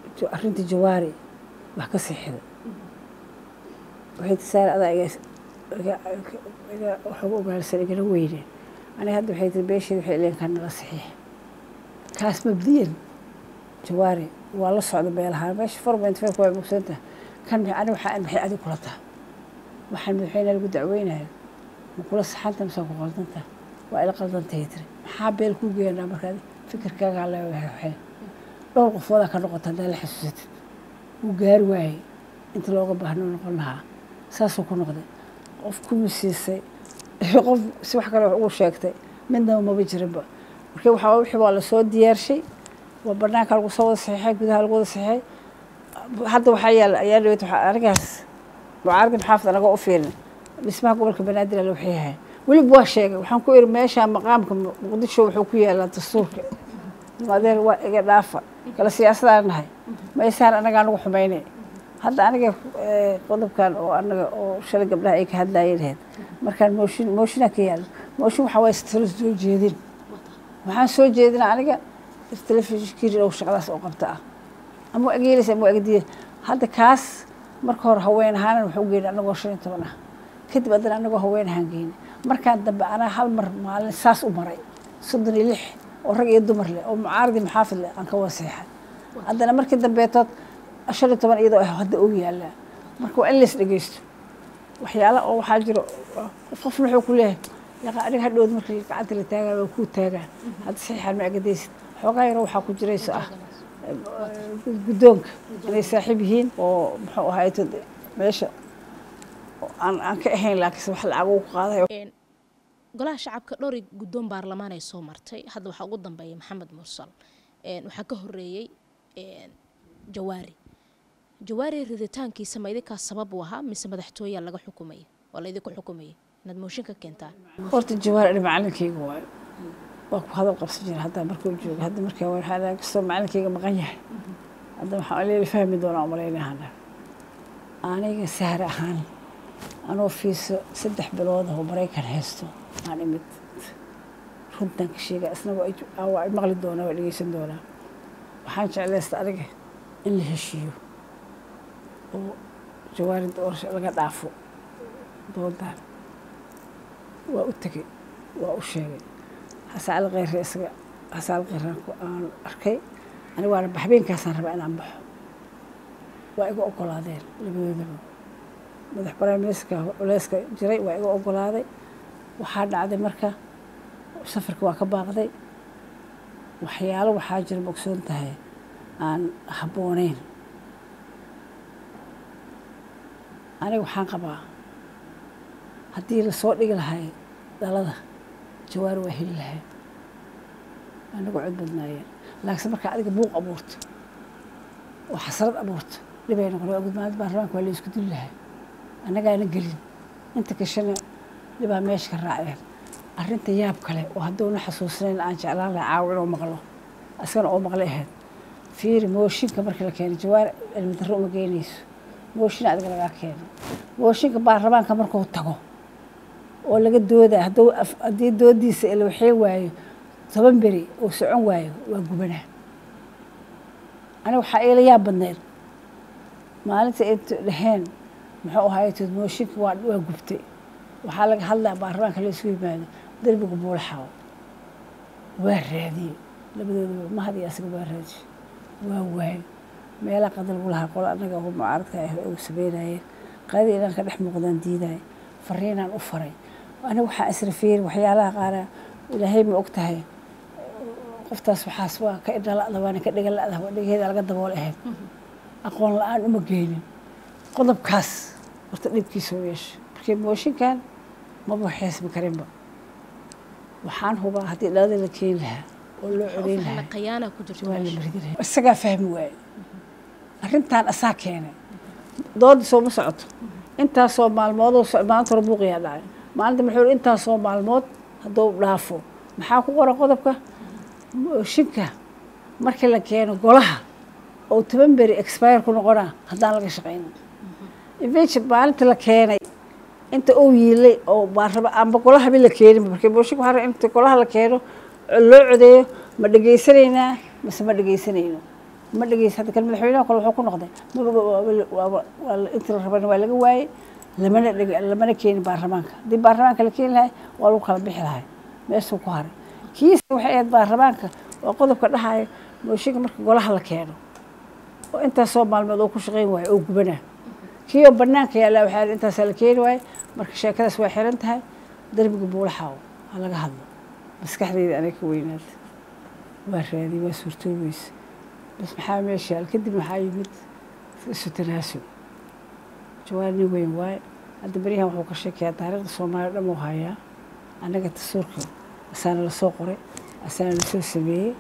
arrinta jawaari wax ka siixida waxay tisaare adaa waxugu ogaalsan igala weyne aniga hadda waxay tiri beesheeda waxay ileen kan nala saxiix kaas mabdiyan jawaari waa la socda beelahaan meesha four point five waa mugsanta kan ani waxaa maxay adig kula taha waxaan madaxweyne lagu dacweynayo ma kula saxanta mise ku qaldanta waa ila qaldantay tiri maxaa beel kuu geenaa markaad fikirkaagaa leewahay dhowr qofoodaa ka noqota haddaa la xasuusatid wuu gaari waayey inta looga baahno noqon lahaa saasuu ku noqday qof kuma siisay qof si wax kale ugu sheegtay midnaba maba jirinba marka waxaa wixii waa lasoo diyaarshay waa banaanka lagu soo wada saxiixay gudaha lagu wada saxiixay hadda waxaa yaala ayaa dhaweyt waxaa anigaas mucaaradin xaafid anagoo u fiirin dhismaha gobolka banaadir ala waxay yahay weliba waa sheegay waxaan ku iri meesha maqaamka muqdisho wuxuu ku yaalaa dastuurka adeer waa iga dhaafa kala siyaasadaan nahay maysaan anagaa nagu xumaynay hadda aniga qodobkan oo anaga oo shalay gabdhaha ay ka hadlaayeen ahayd markaan mooshin mooshinaa ka yaalo mooshin waxaa waye talo soo jeedin waxaan soo jeedina aniga telefishinkii oo shaqadaas oo qabta ah ama waa geelaysa ama waa egdiya hadda kaas marka hore haween ahaanan waxu geyna anagoo shan iyo toban ah kadib haddana anagoo haween ahaan geyna markaan dambe anaa hal mar maalin saas u maray soddon iyo lix oo rag iyo dumar leh oo mucaaradi maxaafid leh aan ka waseexay haddana markii dambeetood shan iyo toban iyadoo ah hadda og yaallaa marka waa in lays dhegeysto waxyaala oo waxaa jiro qof qofna wuxuu ku leeyahay yaqa aniga hadhowd markii gacanta la taagaa waa kuu taagaan hadda saxiixaan ma agadaysid xoogaa yaro waxaa ku jirayso ah guddoonka inay saaxiib yihiin oo muxuu ahayto meesha aan aan ka ahayn laakiinse wax lacag ugu qaadayo golaha shacabka dhowri guddoon baarlamaan ay soo martay hadda waxaa ugu dambeeya maxamed mursal waxaa ka horeeyey jawaari jawaari riditaankiisa ma idinkaa sabab u ahaa mise madaxtooyaa laga xukumaya waa la idinku xukumaya inaad mooshin ka keentaan horta jawaari ani macalinkayga waayo waa ku hadal qabsan jira hadda markuu joogo hadda markaa waxaa kastoo macalinkayga maqan yahay hadda waxaan leeli fahmi doonaa umalaynahana aniga sahar ahaan anoo fiiso saddex bilood oo maraykan haysto aan imid runtan ka sheega isna waa maqli doonaa waa dhegeysan doonaa waxaan jeclaysta aniga in la heshiiyo oo jawaari doorasho laga dhaafo doontaan waa u tegey waa u sheegay xasaal kheyre isaga xasaal kheyre aan arkay aniga waana habeenkaasaan rabaa inaan baxo waa iga ogolaadeen labadoodaba madax baraaministerka culeyska jiray waa iga ogolaaday waxaa dhacday marka safarka waa ka baaqday waxyaalo waxaa jira bogsoon tahay aan habbooneyn aniga waxaan qabaa haddii lasoo dhigi lahay dhalada jawaari waa heli lahay anagu cod badnaayeen laakiinse markaa adiga buuq abuurto oo xasrad abuurto dhibay noqon waa gudmaanada baarlamaanka waa la isku dili lahay annagaana gelin inta kashana dhibaa meesha ka raaceen arrinta yaab kale oo hadduuna xasuusnayn aan jeclaan lahay caawa inuu maqlo asagana oo maqlay ahayd fiiri mooshinka markii la keenay jawaar cilmi darro uma geynayso mooshin adiga lagaa keenay mooshinka baarlamaanka markuu tago oo laga doodaa hadduu haddii doodiisa ila waxee waayo toban beri oo socon waayo waa gubanaa aniga waxaa iila yaab badneed maalinta ay dhaheen muxuu ahaaytood mooshinka waa waa gubtay waxaa laga hadlaa baarlamaanka la isugu yimaado derbiga buulaxaw waa raadiyey labadoodaba mahad iyo asaga waa raadiye waa waayo meelaha qada lagu lahaa qolo annaga oo mucaaradka ah ugu sameynayeen qadii inaan ka dhex muuqdaan diidaay fariinaan u faray aniga waxaa israfiiri waxyaalaha qaara ilaahay ma og tahay qoftaas waxaas waa ka idhala'da waana ka dhigan la'da waa dhigeeda laga dabool ahayd aqoon la-aan uma geynin qodobkaas horta dhibkiisa u yeesha markii mooshinkan maba xeesmi karinba waxaan hubaa haddii dhalada la keeni lahaa oo loo codeyn lahaa qayaana ku jirto waa la maridi lahaa isagaa fahmi waaye arrintan asaa keenay doodda sooma socoto intaasoo maalmoodoo maalinta hore buuqiyaa dhacay maalinta muxuu yidhi intaasoo maalmood hadduu dhaafo maxaa ku qoran qodobka mooshinka markii la keeno golaha oo toban beri expire ku noqonaa haddaan laga shaqaynin eventu maalinta la keenay inta uu yiilay oo baaraba amba golahaba la keenin markii mooshinka waxaa rabaa inta golaha la keeno loo codeeyo ma dhegaysanaynaa mise ma dhegaysanayno ma dhegeysa hadda kan madaxweynaha kale wuxuu ku noqday intii la rabana waa laga waayey lamana dhig lamana keeni baarlamaanka haddii baarlamaanka la keeni lahay waa lagu kala bixi lahay meeshuu ku haray kiisa waxay ahayd baarlamaanka waa qodobka dhahaya mooshinka marka golaha la keeno oo intaasoo maalmood oo ku shaqayn waayo oo gubanaa kii oo banaanka yaalla waxaa intaasaa la keeni waaye marka sheekadaas waa xiran tahay darbiga buulaxaawo ha laga hadlo maskaxdeyda anay ka weynaada waa raadiyey waa suurtoobeysa bas maxaa meesha yaal kadib maxaa yimid isu tanaasul jawaab nin weyn waaye hadda beryahan wuxuu ka sheekayaa taariikhda soomaaliya dhan uu hayaa annaga tasuurka asaana lasoo qoray asaana lasoo sameeyey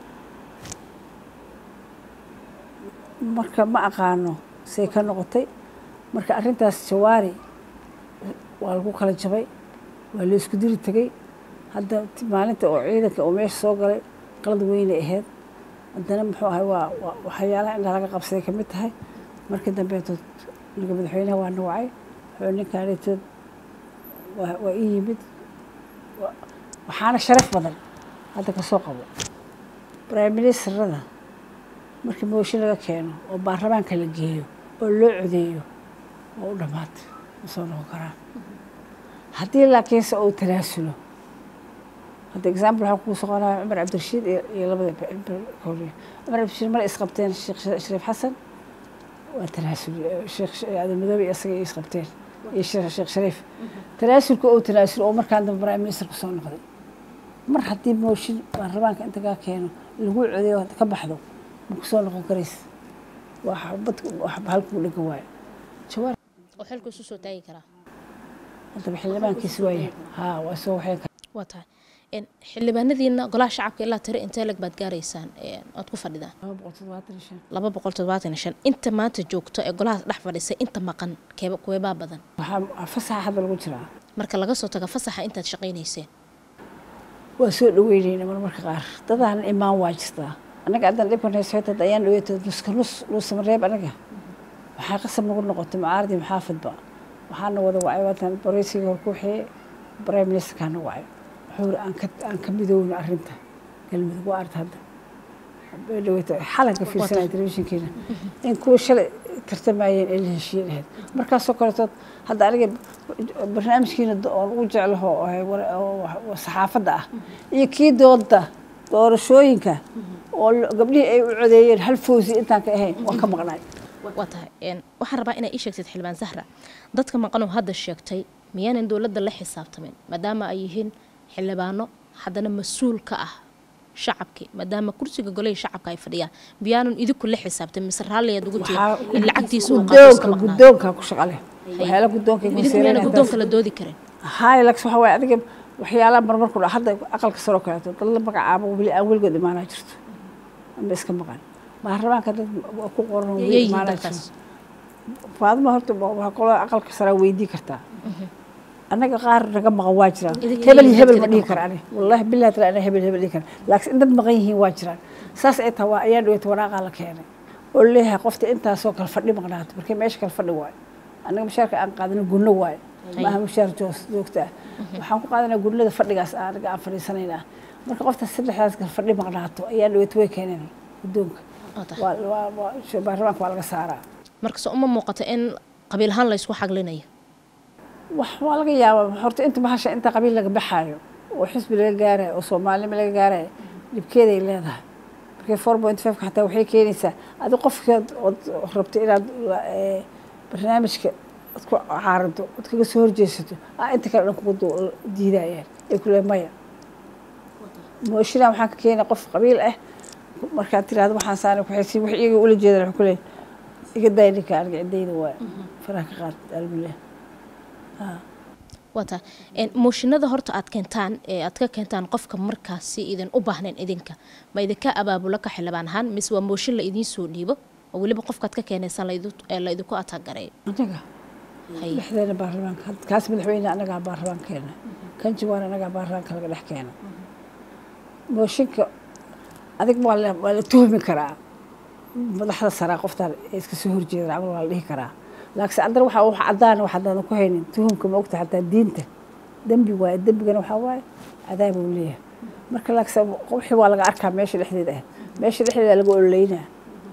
marka ma aqaano say ka noqotay marka arrintaas jawaari waa lagu kala jabay waa la isku diri tegey hadda maalinta oo ciidanka oo meesha soo galay qalad weynay ahayd haddana muxuu ahay waa waxyaalaha indhaha laga qabsaday kamid tahay markii dambeetood ninka madaxweynaha waa nawacay wuxuu ninkaanetood waa ii yimid waxaana sharaf badan hadda kasoo qabo prime ministerada markii mooshin laga keeno oo baarlamaanka la geeyo oo loo codeeyo oo u dhammaatay ma soo noqon karaan haddii laakiinse uu tanaasulo hadda example waxaa kuu soconaya cumar cabdirashiid iyo labada cumar cabdirashiid mar isqabteen sheekh shariif xasan waa tanaasul sheekh aadan madoobe iyo isaga isqabteen iyo sheekh shariif tanaasulka oo tanaasul oo markaan dambe prime minister ku soo noqday mar haddii mooshin baarlamaanka inta kaa keeno lagu codeeyo ka baxdo ma ku soo noqon karaysa waa bad halkuu dhigan waayo jawaar oo xilku isu soo taagi karaa haddaba xildhibaankiis waaye haa waa soo waxeen waa tahay xildhibaanadiina golaha shacabka ilaa tiro intee leg baad gaaraysaan oad ku fadhidaan laba boqol toddobaatan iyo shan laba boqol toddobaatan iyo shan inta maanta joogto ee golahaas dhex fadhisay inta maqan keeba kuweebaa badan waxaa fasaxa hadda lagu jiraa marka laga soo tago fasaxa intaad shaqaynayseen waa soo dhaweyneyna marmarka qaar dadaan imaan waa jirtaa annaga haddaan dhibkan haysootad ayaan dhaweetay nuska nus nuusamareeb anaga waxaa qasab nagu noqotay mucaaradii maxaafidba waxaana wada wacay waatan bareysiga hor ku waxeeye prime ministerkaana wacay wuxuu aan ka aan ka midoowna arrinta galmudug waa arta hadda dhaweeta xalanka fiirsanaya telefishinkeena in kuwa shalay tartamayeen ee la heshiiyeen ahayd markaasoo kaletood hadda aniga barnaamijkiina oon ugu jeclaho saxaafadda ah iyo kii dooda doorashooyinka oo gabdhihii ay u codeeyeen hal fawsi intaan ka ahayn waan ka maqnay waa tahay waxaan rabaa inaa ii sheegtid xildhibaan zahra dadka maqanoo hadda sheegtay miyaanan dowladda la xisaabtamin maadaama ay yihiin xildhibaano haddana mas-uul ka ah shacabkii maadaama kursiga golihii shacabka ay fadhiyaan miyaanan idinku la xisaabtamin mise raalliyaad ugu jeed in lacagtiisa uu gudoonka gudoonka ku shaqale waxyaala gudoonka idinku miyaana guddoonka la doodi karin hay lax waxa waaye adiga waxyaalaha marmarku dha hadda aqalka saroo kaleeto dad la magacaabo weli aan weligood imaanaa jirto ama iska maqan baarlamaanka dad ku qoran weli imaanaa jirto faadima horta waa qolada aqalka saraa weydii kartaa annaga qaar naga maqan waa jiraan hebel iyo hebel ma dhihi kara ani wallahi billahi tala ana hebel hebel dhihi kara laakiin in dad maqan yihiin waa jiraan saas ay tahay waa ayaa dhaweyta waraaqaa la keenay oo leeyahay qofta intaasoo kale fadhi maqnaato markii meesha kale fadhi waayo annaga mushaarka aan qaadana gunno waayo maaha mushaar joos joogta ah waxaan ku qaadanaa gunnada fadhigaas anaga aan fadhiisanaynaa marka qofta saddexdaas kale fadhi maqnaato ayaa dhaweyta way keeneen guddoonka baarlamaanka waa laga saaraa markase uma muuqato in qabiil ahaan la ysku xaglinayo wax waa laga yaabaa horta inta bahasha inta qabiil laga baxaayo oo xisbi laga gaarayo oo soomaalnimo laga gaarayo dhibkeeday leedahay markii four point fiveka xataa waxay keenaysaa adi qofkeed ood rabto inaad barnaamijka ad ku caarado ood kaga soo horjeesato a inta kale dhan kugu diidayaan ay ku leey maya mooshinaa waxaan ka keenay qof qabiil ah markaad tiraahdo waxaan saana kuxaysi wax iyaga ula jeedan wax ku leey iga daay ninka aniga ciddayda waa faraha ka qaad albillah waa tahay mooshinada horta aad keentaan ee aad ka keentaan qofka markaasi idin u baahnayn idinka ma idinka abaabulo ka xildhibaan ahaan mise waa mooshin la idiin soo dhiibo oo weliba qofkaad ka keenaysaan la idinku ataagareeyo anaga dhexdeena baarlamaanka kaas madaxweyne anagaa baarlamaanka keena kan jawaan anagaa baarlamaanka laga dhex keena mooshinka adig waa la tuhmi karaa madaxda saraa qoftaan iska soo horjeedan camal waa la dhihi karaa laakiin haddana waxaa wax cadaan wax haddaadan ku haynin tuhumka ma ogta xataa diinta dembi waaye dembigana waxaa waaye cadaab uu leeyahay marka laakiin wixii waa laga arkaa meesha dhexdeeda ah meesha dhexdeeda laga ololeynaa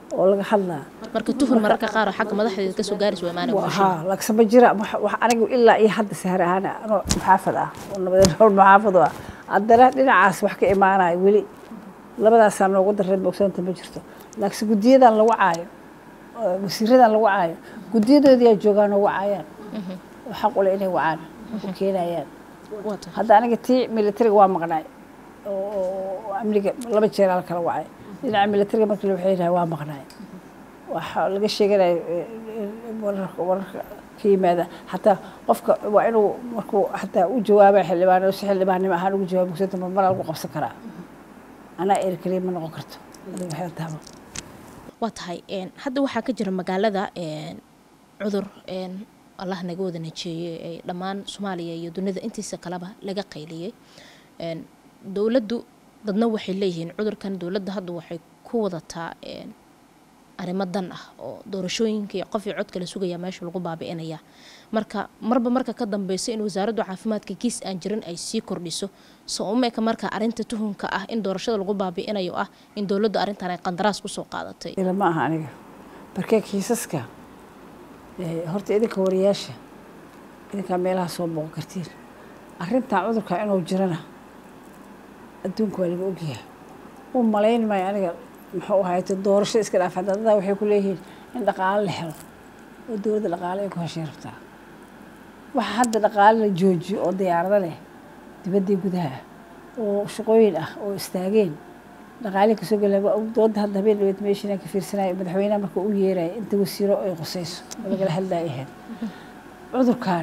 oo laga hadlaa marka tuhun mararka qaar oo xagga madaxdeeda kasoo gaaraysa waa imaanaya bulshada haa lagsama jira wax- wax anigu ilaa iyo hadda sahar ahaan anoo muxaafad ah oo nabadeed nool muxaafad u ah haddana dhinacaas wax ka imaanayo weli labadaasaa noogu darreed bogsoonta ma jirto laakiin guddiyadan lagu caayo oo wasiiradan lagu caayo guddiyadoodiyaa joogaan oo wacayaan oo xaq u leh inay wacaan u keenayaan waa tahay hadda aniga tii militariga waa maqnaay oo- oo amniga laba jeer ala kala wacay dhinaca militariga markii la waxay yidhaha waa maqnaay waxaa laga sheeganaya eh, eh, wararka wararka ka yimaada xataa qofka waa inuu markuu xataa u jawaaba xildhibaan si xildhibaannimo ahaan ugu jawaaba mugsanta marmara lagu qabsan karaa anaa eri kaliya ma noqon karto adiga waxay taaba waa tahay een, hadda waxaa ka jira magaalada een, cudur een, allah naga wada najeeyey ee dhammaan soomaaliya iyo dunida intiisa kaleba laga qayliyey een, dowladdu dadna waxay leeyihiin cudurkan dowladda hadda waxay ku wadataa een, arrimo dan ah oo doorashooyinkii qof iyo codka la sugaya meesha lagu baabi'inaya marka marba marka ka dambeysa in wasaaraddu caafimaadka kiis aan jirin ay sii kordhiso soo umeka marka arrinta tuhunka ah in doorashada lagu baabi'inayo ah in dowladdu arrintan ay qandaraas kusoo qaadatay ila ma aha aniga barkee kiisaska eh, horta idinka wariyaasha idinkaa meelaha soo booqan kartiin arrintan cudurka inuu jirana adduunka waa laga ogyahay u malayn maayo aniga muxuu ahayte doorasho iska dhaaf hadda dadaa waxay ku leeyihiin in dhaqaale la helo oo dowladda dhaqaale ay ku heshay rabtaa waxa hadda dhaqaale la joojiyo oo diyaarado leh dibaddii gudaha ah oo shaqooyin ah oo istaageen dhaqaalihi kasoo gela dooda hadda habeen dhaweed meeshinaan ka fiirsanaya madaxweynaha marka u yeeraya inta wasiiro ay qusayso oo lagala hadlaya ahayd cudurkan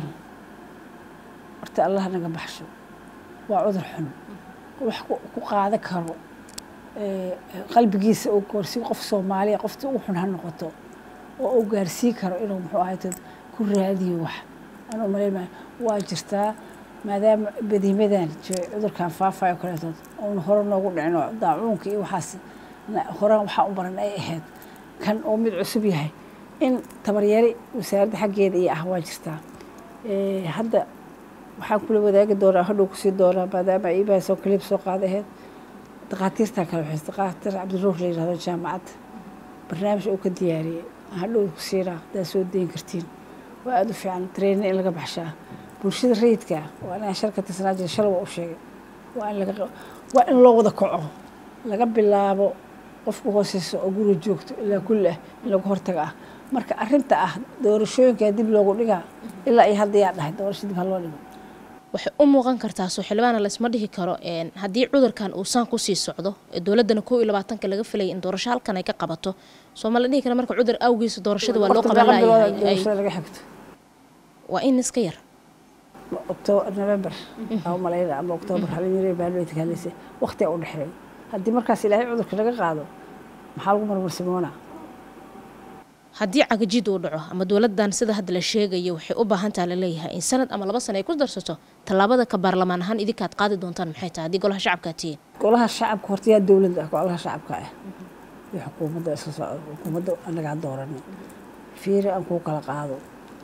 horta allah naga baxsho waa cudur xun wax ku ku qaadan karo eh, qalbigiisa oo goorsi qof soomaaliya qofta ugu xun ha noqoto oo uu gaarsii karo inuu muxuu ahayte ku raadiyo wax aan u malayn maayo waa jirtaa maadaama badiimadan jiro cudurkan faafayo kaleetood oon hore noogu dhicino daacuunka iyo waxaas na- horaan waxaa u baran ay ahayd kan oo mid cusub yahay in tabaryari wasaaradda xaggeeda iyo ah waa jirtaa Eh, hadda waxaan kula wadaagi doonaa hadhow kusii doonaa maadaama iibaasoo kaliib soo qaada ahayd dhakhaatiirtaa kale waxay dhakhaatiir cabdiruur la yidhahdo jaamacadda barnaamij uu ka diyaariyey hadhow kusiinaa haddaad soo dayin kartiin waa aada u fiican training in laga baxshaa bulshada rayidka waa inaan sharka tisnaa jira shalay waa u sheegay waa in laga waa in loo wada kaco laga bilaabo qofku hooseyso oo guriga joogto ilaa kulli ah in lagu hortaga ah marka arrinta ah doorashooyinkaa dib loogu dhigaa ilaa iyo hadda yaa dhahay doorasho dib ha loo dhigo waxay u muuqan kartaa soo xildhibaana laysma dhihi karo een, haddii cudurkan uu saan kusii socdo ee dowladdana kow iyo labaatanka laga filaya in doorasho halkan ay ka qabato soo ma la dhihi kara marka cudur awgiisa doorashada waa loo Waqti qaban meeqa bilood layahay doorashada laga xigto waa in iska yar october november aa malayna ama october halinyare baalweydka hadlaysa waqtiga u dhexeeya haddii markaas ilaahay cudurka laga qaado maxaa lagu marmarsimoonaa haddii cagajid uu dhaco ama dowladdan sida hadda la sheegayo waxay u baahan taha laleeyahay in sanad ama laba sano ay ku darsato tallaabada ka baarlamaan ahaan idinkaad qaadi doontaan maxay tahay haddii golaha shacabkaa tihiin golaha shacabka horta yaa dowladda ah golaha shacabka ah iyo xukuumadda isla socdo xukuumadda anagaa dooranay fiiri aan kuu kala qaado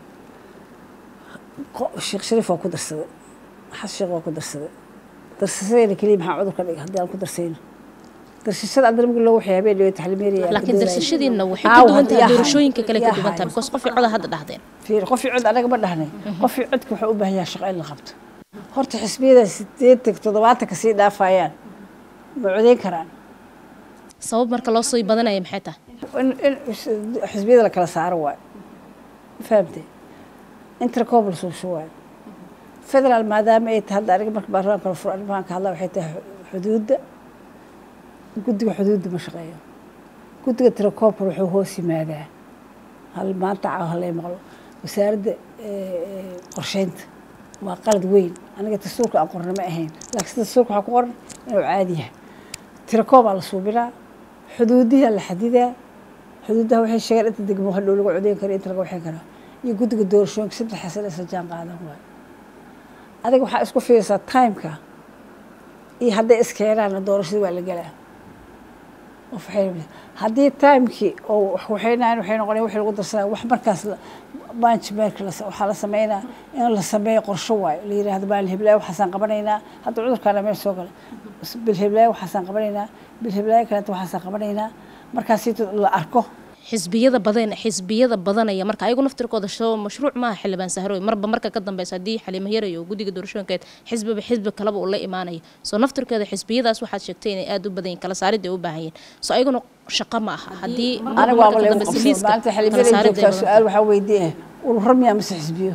Qo- sheekh shariif waa ku darsaday xas sheekh waa ku darsaday darsasadayna keliya maxaa cudurka dhiga haddii aan ku darsayno darsashada haddana markii loogu waxay habeen dhaweyd xalimeeriya laakiin darsashadiinna waxay ka duwan tahay doorashooyinka kale ka duwan tahay because qofkii coda hadda dhahdeen fiir qofii cod anaga ma dhahnay qofii codka wuxuu u baahan yahay shaqo in la qabto horta xisbiyada sideetan toddobaatanka sii dhaafayaan ma codeyn karaan sabab marka loo sii badanaya maxay tahay in in xisbiyada la kala saaro waayo ma fahamtay intercom la suusho waayo federaal maadaama ay tahay hadda aniga marka baarlamaanka la furo arrimahan ka hadla waxay tahay xuduudda guddiga xuduudda ma shaqeeyo guddiga tirakoobar wuxuu hoos yimaadaa hal maanta caawa halay maqlo wasaaradda eh, qorsheynta waa qalad weyn aniga dastuurka aan qorna ma ahayn laakiin dastuurka waxaa ku qoran inuu caadi yahay tirakoobaa la suubinaa xuduudiyaa la xadidaa xuduudaha waxay sheegeen inta degmo hadhow lagu codeyn karo inta laga waxin karaa iyo guddiga doorashooyinka saddex xasan isla jaan qaadan waayo adiga waxaa isku fiirsaa timeka iyo hadday iskeenaana doorashada waa la gelaa qof waxay haddii timekii oo wax waxaynayan waxay noqonaya wixii lagu darsanaya wax markaas management waxaa la sameynaa in la sameeyo qorsho waayo la yidhaahdo maalin hiblaayo waxaasaan qabanaynaa hadda cudurkaana meel soo gala bil hiblaayo waxaasaan qabanaynaa bil hiblaayo kaleeta waxaasaan qabanaynaa markaas la arko xisbiyada badan xisbiyada badanaya marka ayagu naftirkooda soo mashruuc maaha xildhibaan sahroy marba marka ka dambeysa haddii xaliimo yaray oo guddiga doorashooyinkeed xisbiba xisbi kaleba uu la imaanayo soo naftirkeeda xisbiyadaas waxaad sheegtay inay aada u badan yihin kala saarid ay u baahan yihin soo ayaguna shaqo ma aha haddii aniga waaba lagu qabsado maalinta xildhibaan joogtaa su-aal waxaa weydiiya ururo miyaa mase xisbiyo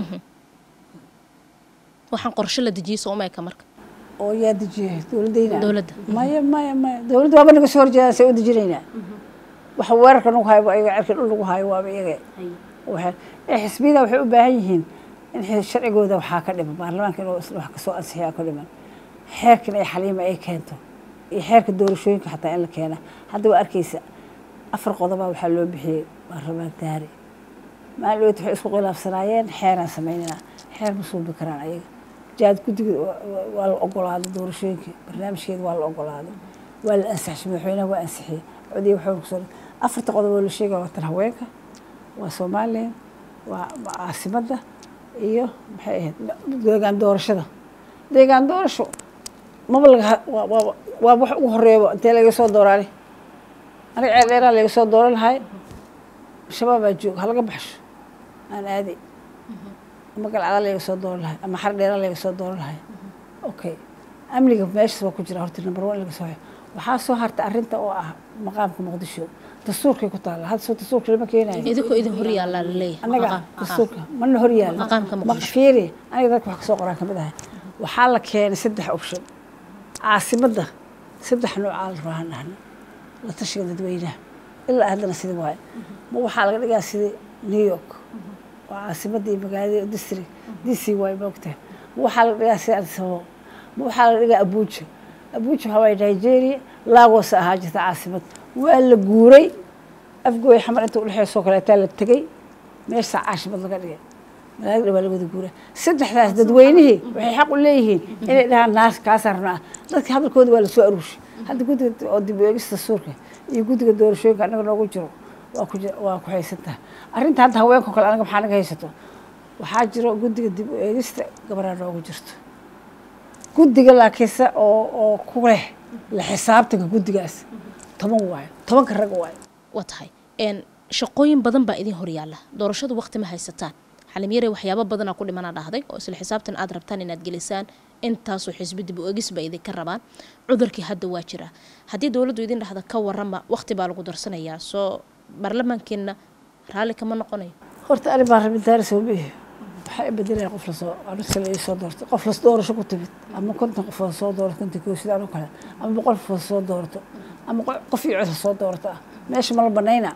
waxaan qorshe la dejiyey soo umeeka marka oo yaa dejiyay dowladayna dowladda maya maya maya dowladda waaba naga soo horjeedaa say u dejinaynaa waxa weerarka nagu hayo waa iyaga cerka dhul lagu hayo waaba iyaga ee xisbiyada waxay u baahan yihiin in sharcigooda waxaa ka dhiman baarlamaanka inuu isla wax kasoo ansixiyaa ka dhiman xeerkan ay xaliima ay keento iyo xeerka doorashooyinka xataa in la keena hadda waa arkaysa afar qodobaa waxaa loo bixiyey baarlamaan daari maalin dhowt waxay isku khilaafsanaayeen xeeraan samaynana xeer ma suubi karaan ayaga jaad guddiga waa la ogolaaday doorashooyinka barnaamijkeeda waa la ogolaaday waa la ansixishay madaxweynaha waa ansixiyey codii waxaa kusoo afarta qodob oo la sheegaya waa tan haweenka waa soomaaliya waa caasimadda iyo maxay ahayd deegaan doorashada deegaan doorasho maba laga waa wax ugu horeeyo intee laga soo dooraani aniga ceel dheeraa laga soo dooran lahay shabaabaa jooga halaga baxsho aan aaday ama galcada laga soo dooran lahay ama xar dheeraa laga soo dooran lahay okay amniga meeshaas waa ku jira horta number one laga soo waxaa soo harta arrinta oo ah maqaamka muqdisho dastuurkay ku taalla hadda soo dastuurka lama keenayo idinkoo idin hor yaallaa laleeyahay anaga dastuurka mana hor yaalla maqaamka muqdisho fiiri aniga dadka wax kasoo qoraan kamid ahay waxaa la keenay saddex option caasimadda saddex noocaa la rabaa dhahna la tashiga dadweynaha ilaa haddana sida waaye ma waxaa laga dhigaa sidii new york waa caasimadda iyo magaalada district d c waaye maogtahay ma waxaa laga dhigaa sida adisababo ma waxaa laga dhigaa abuuja abuuja waxaa waaye nigeria lagos ahaa jirta caasimad waa la guuray afgooy xamar inta udhexeysoo kaleetaa la tegey meeshaa caasimad laga dhigay malaaga dhawaa lagawada guuraa saddexdaas dadweynihii waxay xaq u leeyihiin inay dhahaan naas kaasaan rabnaa dadka hadalkooda waa lasoo aruushay hadda guddiga oo dib u eegista suurka iyo guddiga doorashooyinka annaga noogu jiro waa ku waa ku haysantaha arrinta hadda haweenka kale anaga maxaa naga haysato waxaa jiro guddiga dib u eegista gabaraa noogu jirto guddiga laakiinse oo oo ku leh la xisaabtanka guddigaas toban waayo tobanka rag waayo waa tahay shaqooyin badan baa idin horyaalla doorashadu waqti ma haysataan xalimyare waxyaabo badanaa ku dhimanaa dhahday oo isla xisaabtan aad rabtaan inaad gelisaan intaasoo xisbi dib u egis ba idinka rabaan cudurkii hadda waa jira haddii dowladdu idin dhahda ka warama waqti baa lagu darsanayaa soo baarlamaankeenna raalli kama noqonayo horta ani baan rabin daari soomihi waxaa bedelaya qof lasoo anusa la soo doorto qof las doorasho ku timid ama konton qofood soo doorto konton koo sida anoo kale ama boqol qofood soo doorto ama qof iyo cod soo doorto ah meesha ma la banayna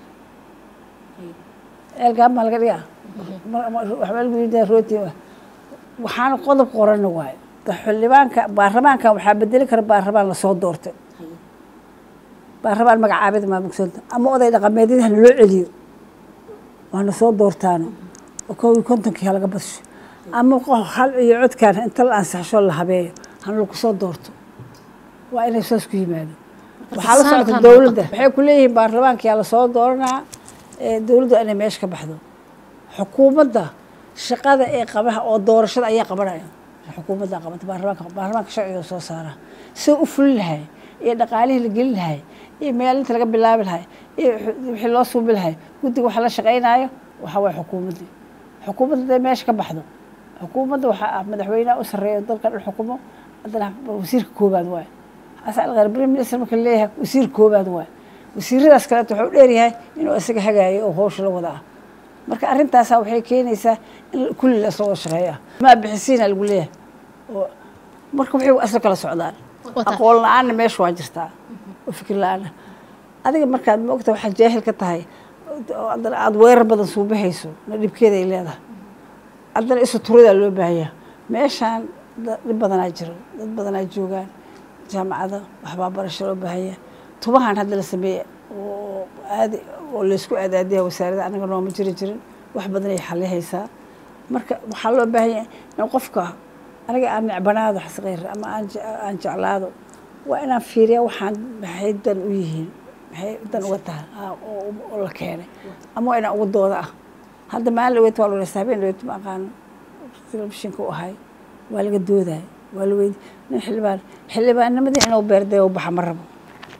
eelgaab maa laga dhigaa waxbaa lagu yidhaa rooti waxaana qodob qorana waayo xildhibaanka baarlamaankan waxaa bedeli kara baarlamaan lasoo doortay baarlamaan magacaabida maamugsanta ama oday dhaqameedyada hana loo celiyo waana soo doortaano oo kow iyo kontonkii halaga badsho ama hal iyo codkaan inta la ansaxsho la habeeyo hana lagu soo doorto waa inay saas ku yimaado waxaa la socota dowladda waxay ku leeyihiin baarlamaankiyaa lasoo dooranaa dowladda inay meesha ka baxdo xukuumadda shaqada ee qabaha oo doorashada ayaa qabanaya xukuumadda qabata baarlamaanka baarlamaanka sharciga soo saara sida u fulin lahay iyo dhaqaalihii la gelin lahay iyo meelinta laga bilaabi lahay iyo wixii loo suubi lahay guddiga waxa la shaqaynaayo waxaa waye xukuumaddii xukuumadda haday meesha ka baxdo xukuumadda waxaa ah madaxweynaha u sarreeya dalka dhan xukumo haddana wasiirka koobaad waaye xasan alkhayr prime minister marka leeyahay wasiir koobaad waaye wasiiradaas kaleeto wuxuu dheeryahay inuu isaga hagaayo oo howsha la wada ah marka arrintaasaa waxay keenaysaa in kulli la isla wada shaqeeya maa bixisiina lagu leeyahay oo marka waxay asla kala socdaan aqoon la-aanna meesha waa jirtaa oo fikir la-aanna adiga markaad maogta waxaad jaahil ka tahay haddana aada weerar badan suubahayso na dhibkeeda ay leedahay haddana isu turadaa loo baahanyaa meeshaan dhib badanaa jiro dad badanaa joogaan jaamacada waxbaa barasho loo baahanya tubahan hadda la sameeye oo aad oo laysku aadaadiya wasaaradda anaga nooma jiri jirin wax badan ay xalihaysaa marka waxaa loo baahan yahay in qofka aniga aan necbanaado xasqeyr ama aan jeclaado waa inaan fiiriya waxaan maxay dan u yihiin maxay dan uga tahay oo la keenay ama waa inaan ugu dooda ah hadda maalin dhaweyta waa laweysta habeen dhaweyta ma aqaano telefishinka u ahay waa laga doodaya waa la weydi nin xildhibaan xildhibaannimadii inuu beerday u baxa ma rabo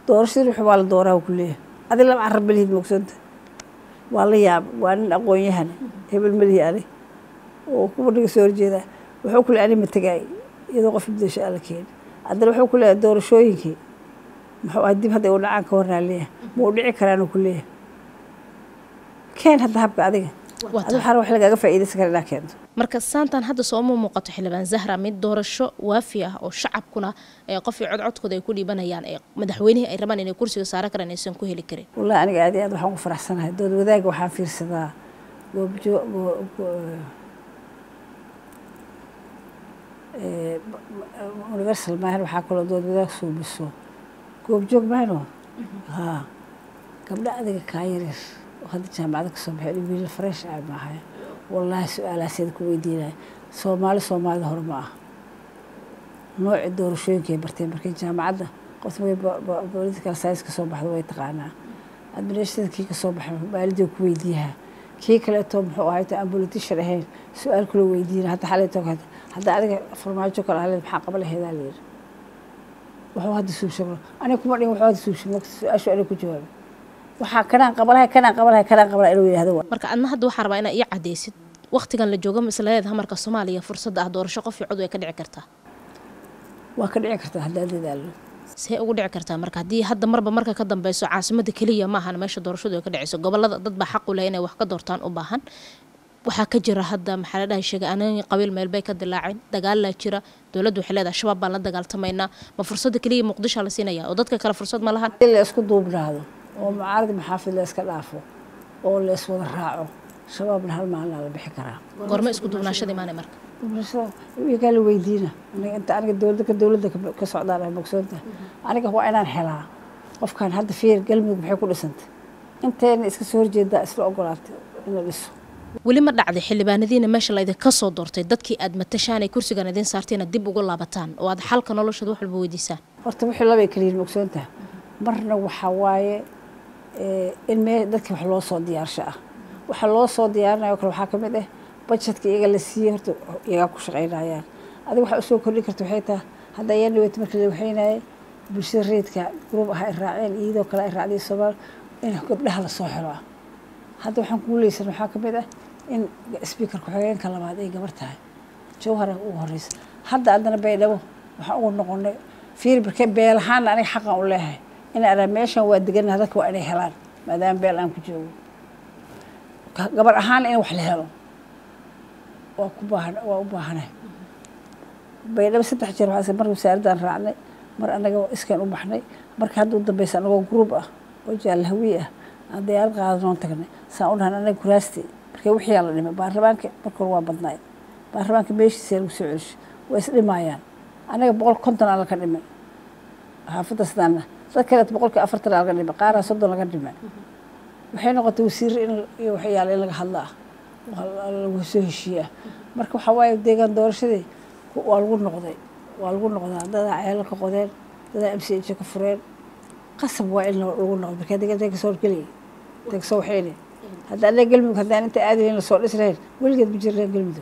doorashadii wixii waa la dooraa ku leeyahay adi laba carab malihid mogsanta waa la yaaba waa nin aqoon-yahan hebel malihi ani oo kuwa dhiga soo horjeedaa wuxuu ku le ani ma tegaay iyadoo qof ibdasho alla keeni haddana wuxuu ku leeyahay doorashooyinkii muxuu ahay dib hadda u dhacaan ka warnaa leeyahay ma u dhici karaanuu ku leeyahay keen hadda habka adiga adi waxaa wax lagaaga faa'iidaysan kara inaa keento marka saantan hadda sooma muuqato xildhibaan zahra mid doorasho waafi ah oo shacabkuna ee qof iyo codcodkooda ay ku dhiibanayaan ee madaxweynihii ay rabaan inay kursiga saaran karaan aysan ku heli karin wallahi aniga aad iyo aad waxaan ku faraxsanahay dood wadaagga waxaan fiirsadaa goobjo universal maahan waxaa kaloo dood wadaag suubiso goobjoog maano haa gabdha adiga kaa yaryar oo hadda jaamacada kasoo baxay wiila fresh ah maahay wallaahi su-aalaaseeda ku weydiinaya soomaali soomaalida hore ma ah nooci doorashooyinkay barteen markii jaamacadda qofta way political science kasoo baxda way taqaanaa administrative kii kasoo baxay maalidii ku weydiiyaha kii kaleeto muxuu ahay aan politician ahayn su-aal kula weydiina hadda xaleeto hadda adiga farmaajo kale haleed maxaa qaba laheedaa layidhi wuxuu hadda suubshabro aniga kuma dhihin wuxuu hadda suubshabro su-aashu aniga ku jawaabay waxaa kanaan qabalahay kanaan qabalahay kanaan qabalahay inuu yidhahdo marka adna hadda waxaa rabaa inaa ii cadaysid waqtigan la joogo masladeeda hamarka soomaaliya fursadda ah doorasho qof iyo cod way ka dhici kartaa waa ka dhici kartaa haddaa dadaalo see ugu dhici kartaa marka haddii hadda marba marka ka dambeyso caasimada keliya maahan meesha doorashadu ay ka dhiceyso gobolada dad baa xaq u leh inay wax ka doortaan u baahan waxaa ka jira hadda maxaa la dhahay sheegay anani qabiil meel bay ka dilaaceen dagaalaa jira dowladdu waxay leedahay shabaab baan la dagaaltamaynaa ma fursadda keliya muqdisho la siinaya oo dadka kale fursad ma lahan la isku duubnaado oo mucaarad maxaafid la iska dhaafo oo la iswada raaco shabaabna hal maalina la bixi karaa goorma isku duubnaashada imaanay marka iyagaa la weydiina inta aniga dowladda ka dowladda ka socdaan ay mogsoontahay aniga waa inaan helaa qofkan hadda fiir galmudug maxay ku dhisantay inteena iska soo horjeedaa isla ogolaatay in la dhiso weli ma dhacday xildhibaanadiina meesha laydinka soo doortay dadkii aad matashaan ay kursigan idiin saarteen dib ugu laabataan oo aad xalka noloshooda wax walba weydiisaan horta wixii labay kaliyiin mogsoontaha marna waxaa waaye in mee dadkii wax loo soo diyaarsho ah waxa loo soo diyaarinayo kale waxaa ka mid ah budgetka iyaga la siiyey horta iyagaa ku shaqaynayaan adiga waxaa usoo kordhin karta waxay tahay hadda ayaa dhaweyta markii la waxaynayay bulshada reedka gruub ah ay raaceen iyadoo kale ay raacday soomaal in gabdhaha lasoo xiro ah hadda waxaan kugu leysan waxaa ka mid ah in speaker ku-xigeenka labaad ay gabar tahay jawhara ugu horeysa hadda haddana baydhabo waxaan ugu noqonay fiir barkee beelahaanna aniga xaqan u leeyahay in araa meeshan waa deganaha dadka waa inay helaan maadaama beel aan ku joogo gabar ahaan in wax la helo waa ku baahan waa u baahanahay baydhabo saddex jeer waxaa mar wasaaraddaan raacnay mar annaga iskeen u baxnay marka hadda u dambeysa anagoo gruub ah oo jaalahawi ah aan diyaarad qaadanoon tagnay saan u dhahan anaga kuraasti marka wixiyaa la dhimay baarlamaanka marka hore waa badnaay baarlamaanka meeshiisa lagu soo celisho waa is dhimaayaan anaga boqol konton aa laga dhimay xaafadda sidaana dad kaleet boqolkii afartan aa laga dhimay qaaraa soddon laga dhimay waxay noqotay wasiirre in iyo waxyaala in laga hadla ah lagu soo heshiiye ah marka waxaa waaye deegaan doorashadii waa lagu noqday waa lagu noqdaa dadaa ceelo ka qodeen dadaa m c h ka fureen qasab waa in lagu noqdo marka deegaanka kasoo horgelay kasoo waxayne hadda anaga galmudug haddaan inta aadi lahayn lasoo dhis lahayn weligeed ma jirnaan galmudug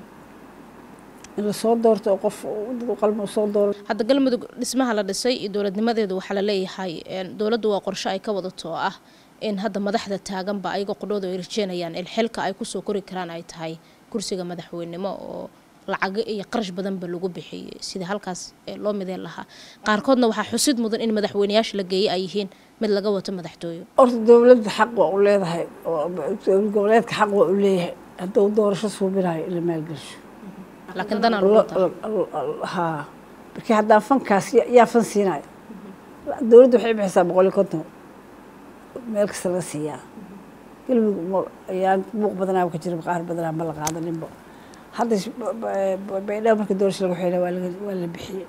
in lasoo doorto oo qof dad u qalma usoo dooro hadda galmudug dhismaha la dhisay iyo dowladnimadeedu waxaa la leeyahay dowladdu waa qorshe ay ka wadato oo ah in hadda madaxda taaganba ayaga qudhooda ay rajeenayaan in xilka ay kusoo kori karaan ay tahay kursiga madaxweynimo oo lacago iyo qarash badanba lagu bixiyey sida halkaas loo mideen lahaa qaarkoodna waxaa xusid mudan in madaxweyneyaasha la geeyey ay yihiin mid laga wato madaxtooyo horta dowladda xaq waa u leedahay dowlad goboleedka xaq waa u leeyahay hadduu doorasho suubinayo in la maalgelsho laakiin danaa lagu wataa haa markii haddaan fankaas yaa fan siinayo dowladda waxay bixisaa boqol iyo konton meel kasta laga siiyaa galmudug ayaan buuq badanaa ka jira qaar badanaa ma la qaadaninba hadda baydhabo marka doorasho laga xeela waa la bixiyey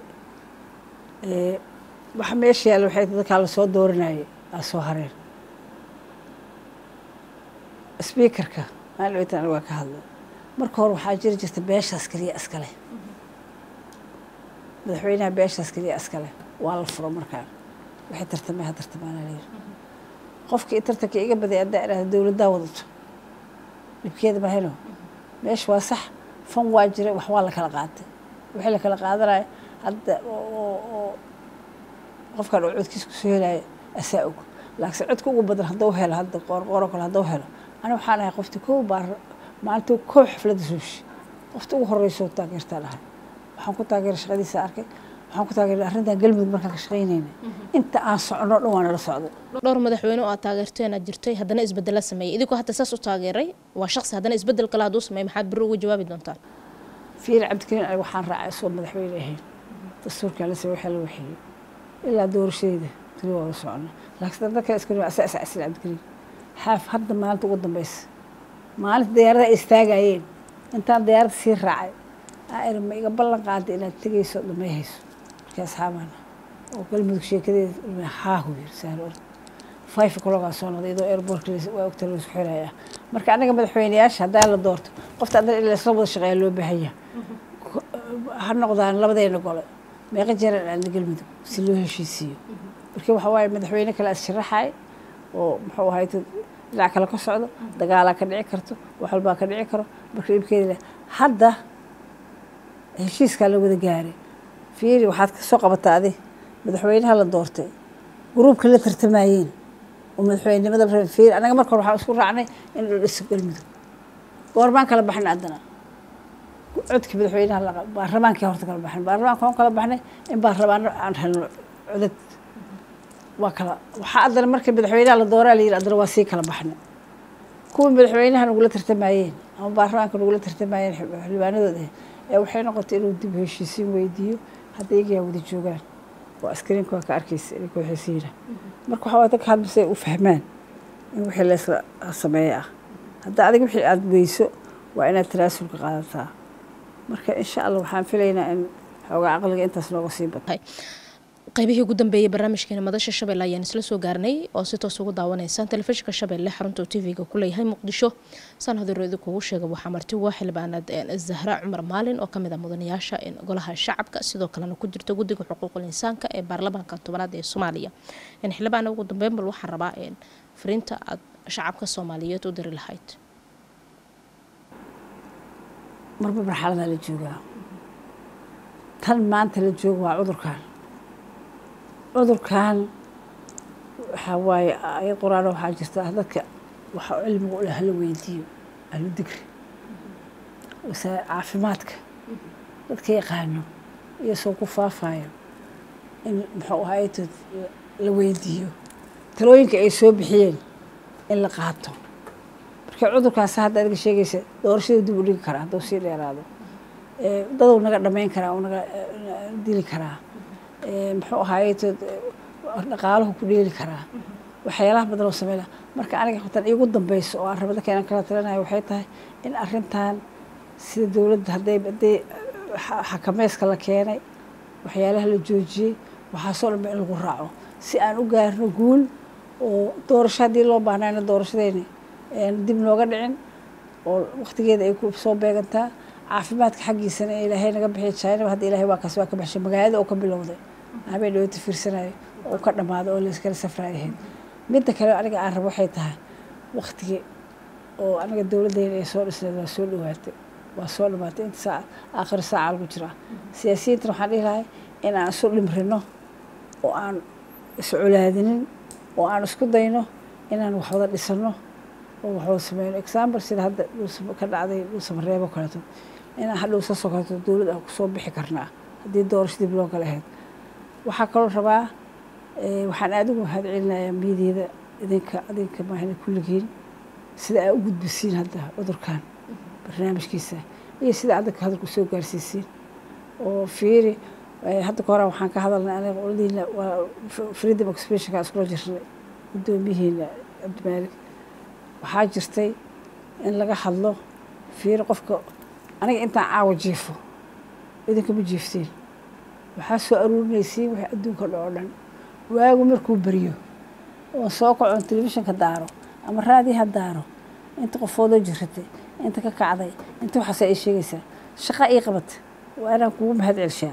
waxa meesha yaalla waxay dadkaa lasoo dooranayay aa soo hareen speakerka maalin weytan waa ka hadlay marka hore waxaa jiri jirta beeshaas keliya iskale madaxweynaha beeshaas keliya iskale waa la furo markaan waxay tartamay ha tartamaana layiri qofkii tartanka iga baday haddaa idhahda dowladdaa wadato dhibkeeda mahayno meesha waa sax fan waa jiray wax waa la kala qaatay wixii la kala qaadanaya hadda oo qofkan uu codkiisa kusoo helaayo asaa og laakiinse codka ugu badan hadduu helo hadda qoorqooro kale hadduu helo ani waxaan ahay qofti kow baa maalintii kow xafladda suushi qofta ugu horreysoo taageertaa dhahay waxaan ku taageeray shaqadiisa arkay waxaan ku taageeray arrintan galmudug markaan ka shaqaynayna inta aan socono dhan waa nala socdo dhowr madaxweyne oo aad taageerteen aad jirtay haddana isbedela sameeyey idinkoo hadda saas u taageeray waa shaqsi haddana isbedel kale hadduu sameey maxaad beri uga jawaabi doontaan fiir cabdikariin aniga waxaan raacay isoo madaxweyne ahayn dastuurkaa la sameey waxaa la waxeeyey ilaa doorashadeeda tali waa la socona laakiin dadka iska asa asa asil cabdikariin xaaf hadda maalinta ugu dambeysa maalinta diyaarada ay istaagayeen intaan diyaaradda sii raacay aa ma iga ballan qaada inaad tegayso dhamay hayso markii asxaabana oo galmudug sheekadeeda haahu yiri sahlo five o'clockaa soo noqday iyadoo airportka waa ogta laisku xiraya marka anaga madaxweyneyaasha haddaa la doorto qofta adana in laisla wada shaqeeya loo baahanya ha noqdaan labadeena gole meeqa jeeran aadna galmudug si loo heshiisiiyo marka waxa waaye madaxweyne kale as sharaxay oo muxuu ahayd dhinac kale ka socdo dagaalaa ka dhici karto wax walbaa ka dhici karo marka dhibkeeda leh hadda heshiiskaa la wada gaaray fiiri waxaad ka soo qabataa adi madaxweynaha la doortay gruubka la tartamayeen oo madaxweynenimada la rabay fiiri anaga marka hore waxaan isku raacnay in la dhiso galmudug goormaan kala baxnay haddana codka madaxweynaha la baarlamaankii horta kala baxnay baarlamaanka waan kala baxnay in baarlamaano aan helno codad waa kala waxaa haddana marka madaxweynaha la dooraa la yidhi haddana waa sii kala baxnay kuwii madaxweynaha nagula tartamayeen ama baarlamaanka nagula tartamayeen xildhibaanadooda ee waxay noqotay inuu dib heshiisiin weydiiyo hadda iyagaa wada joogaan oo askariinka waa ka arkaysa ininka waxay siina marka waxaa waa dadka hadbasay u fahmaan in wixii laysla sameeye ah hadda adiga wixii aada weyso waa inaad tanaasulka qaadataa marka insha allah waxaan filaynaa in xoogaa caqliga intaas nooga sii bato qaybihii ugu dambeeyey barnaamijkeena madasha shabeelle ayaan isla soo gaarnay oo si toos ugu daawanaysaan telefishinka shabeelle xarunta uu tv-ga ku leeyahay muqdisho saan hadoreedi kugu sheega waxaa marti waa xildhibaanad zahra cumar maalin oo kamid ah mudanayaasha golaha shacabka sidoo kalena ku jirta guddiga xuquuqul insaanka ee baarlamaanka tobanaad ee soomaaliya xildhibaana ugu dambeyn bal waxaan rabaa fariinta aad shacabka soomaaliyeed u diri lahayd marba marxaladaa la joogaa tan maanta la jooga waa cudurkan cudurkan waxaa waaye ayad qur-aana waxaa jirta dadka waxa cilmiga u leh hala weydiiyo ahlu digri caafimaadka dadka yaqaano iyo soo ku faafayo in muxuu ahaytood la weydiiyo talooyinka ay soo bixiyeen in la qaato marka cudurkaas hadda adiga sheegaysa doorashada dib u dhigi karaa hadduu sii dheeraado daduu naga dhamayn karaa uu naga dili karaa muxuu ahaayeetood dhaqaalahu ku dheeli karaa waxyaalaha badan oo sameyna marka aniga hortan iigu dambeyso oo aan raba dadka inaan kala talinayo waxay tahay in arrintan sida dowladda hadday hadday xakameyska la keenay waxyaalaha la joojiyey waxaasoo dhanba in lagu raaco si aan u gaarno guul oo doorasho haddii loo baahnayna doorashadeeni dib nooga dhicin oo waktigeeda ay ku soo beegantaa caafimaadka xaggiisana ee ilaahay naga bixiya jaanib hadda ilaahay waa kaas waa ka baxshay magaalada oo ka bilowday habeen dhawata fiirsanayo oo ka dhamaaday oo layskala safraayahayd midda kale aniga aan rabo waxay tahay waktigii oo aniga dowladdeena ay soo dhisnayd waa soo dhawaatay waa soo dhamaatay inta saac aakhir saaca lagu jiraa siyaasiyiintana waxaan dhihi lahay in aan isu dhimrino oo aan iscolaadinin oo aan isku dayno inaan wax wada dhisano oo wax wada sameyno example sida hadda ka dhacday dhulsamareebo kaleeto inaan hadhow sa sokoto dowlad aan kusoo bixi karnaa haddii doorasho dib loo kala ahayd waxaa kaloo rabaa waxaan aada ugu mahad celinayaa miidyada idinka idinka maahna kulligiin sida aa u gudbisiin hadda cudurkan barnaamijkiisa iyo sida addanka hadalka usoo gaarsiisiin oo fiiri hadda ka hora waxaan ka hadalnay aniga qoladiina waa freedom expressionka iskula jirnay guddoomiyihiina cabdimaalik waxaa jirtay in laga hadlo fiiri qofka aniga intaan caawa jiifo idinkama jiiftiin waxaa soo aruurinaysiin wixii adduunka dha oo dhan waagu markuu beriyo oo soo kacoon telefishinka daaro ama raadiyaha daaro inta qofoodoo jiratay inta ka kacday inta waxaas ay sheegaysaa shaqa ii qabata waa inaan kugu mahad celshaa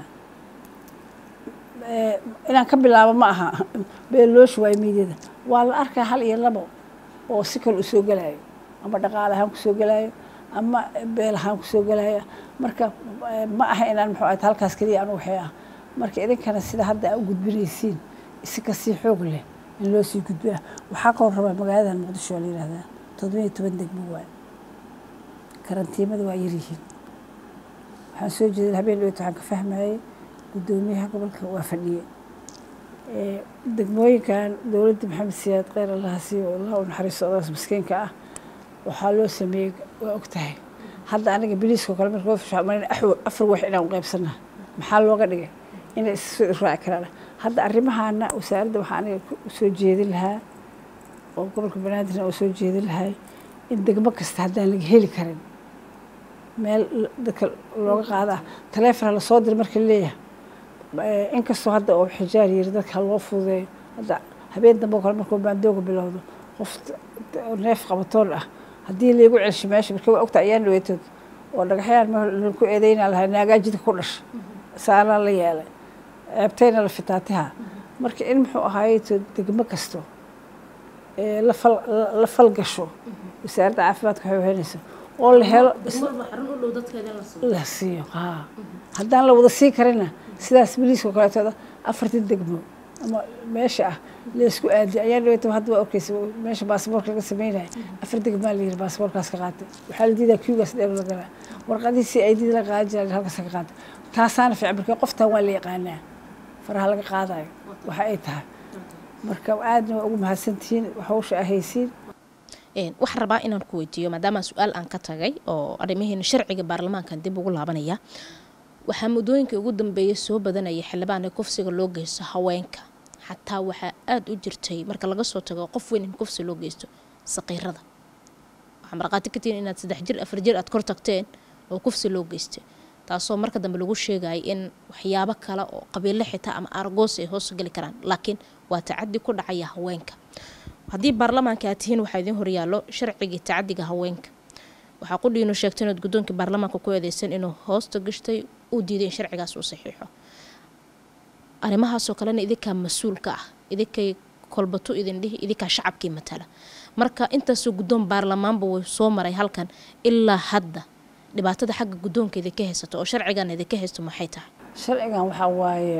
inaan ka bilaabo ma aha beeloosh waayo miidyada waa la arkaa hal iyo labo oo si kale u soo gelaayo ama dhaqaale ahaan kusoo gelaayo ama beel ahaan kusoo gelaayo marka ma aha inaan muxuu ahayd halkaas keliya anu waxay ah marka idinkana sida hadda aa u gudbinaysiin si kasii xoog leh in loo sii gudbaa waxaa kaloo rabaa magaaladan muqdisho waa la yihahdaa toddobiyo toban degmo waay karantiimada waa yaryihiin waxaan soo jeeday habeen dhowt waxaan ka fahmayay guddoomiyaha gobolka waa fadhiye degmooyinkan dowladda maxamed siyaad kheyr allaha siiyo allah u naxariisto odaas maskiinka ah waxaa loo sameeyey waa og tahay hadda aniga biliiskao kale marka marn afar wax inaan qaybsana maxaa looga dhigay inay issoo raaci karaan hadda arrimahaana wasaaradda waxaa aniga usoo jeedin lahaa oo gobolka banaadirna oo soo jeedin lahay in degmo kasta haddaan laga heli karin meel dadka looga qaada taleefona lasoo dira marka leeyahay inkastoo hadda oo xijaar yiri dadka loo fududeeyo hadda habeen dambe oo kale markuu baandooga bilowdo qof neef qabatoon ah haddii laygu celsho meesha marka waa ogta ayaan dhaweetood oo dhagaxyaan ku eedeyna lahaa naagaajidka ku dhasha saanaa la yeelay ceebtayna la fitaatiha marka in muxuu ahaayeto degmo kasto la falgasho wasaaradda caafimaadka waxay wahenaysa oo la helo la siiyo haa haddaan la wada sii karina sidaas biliiska kaleetooda afartan degmo ama meesha ah laysku aadiy ayaa dhaweeta hadda waa arkeysa meesha baasaboorka laga sameynaya afar degmaa la yiri baasaboorkaas ka qaatay waxaa la diidaa kiugaas dheer la galaa warqadii si aydid la qaadan jira halkaas ka qaatay taasaana fiican marka qoftan waa la yaqaanaa faraha laga qaadayo waxa ay tahay marka aadna waa ugu mahadsantihiin hawsha ahaysiin waxaan rabaa inaan ku weydiiyo maadaama su-aal aan ka tagay oo arrimaheena sharciga baarlamaankan dib ugu laabanaya waxaa muddooyinkii ugu dambeeyay soo badanaya xildhibaana kufsiga loo geysto haweenka xataa waxaa aada u jirtay marka laga soo tago qof weyn in kufsi loo geysto saqiirada waxaa markhaati ka tihiin inaad saddex jir afar jir aad kor tagteen oo kufsi loo geystay taasoo marka dambe lagu sheegaya in waxyaabo kale oo qabiilo xitaa ama argoos ay hoos geli karaan laakiin waa tacadi ku dhacaya haweenka haddii baarlamaanka aad tihiin waxaa idiin horyaallo sharcigii tacadiga haweenka waxaa qudhiinu sheegtay inaad guddoonkii baarlamaanka ku eedeysan inuu hoosta gashtay uu diiday in sharcigaas uu saxiixo arrimahaasoo kalena idinkaa mas-uulka ah idinkay kolbatu idin dhihi idinkaa shacabkii matala marka intaasoo guddoon baarlamaanba way soo maray halkan ilaa hadda dhibaatada xagga guddoonka idinka haysato oo sharcigan idinka haysto maxay tahay sharcigan waxaa waaye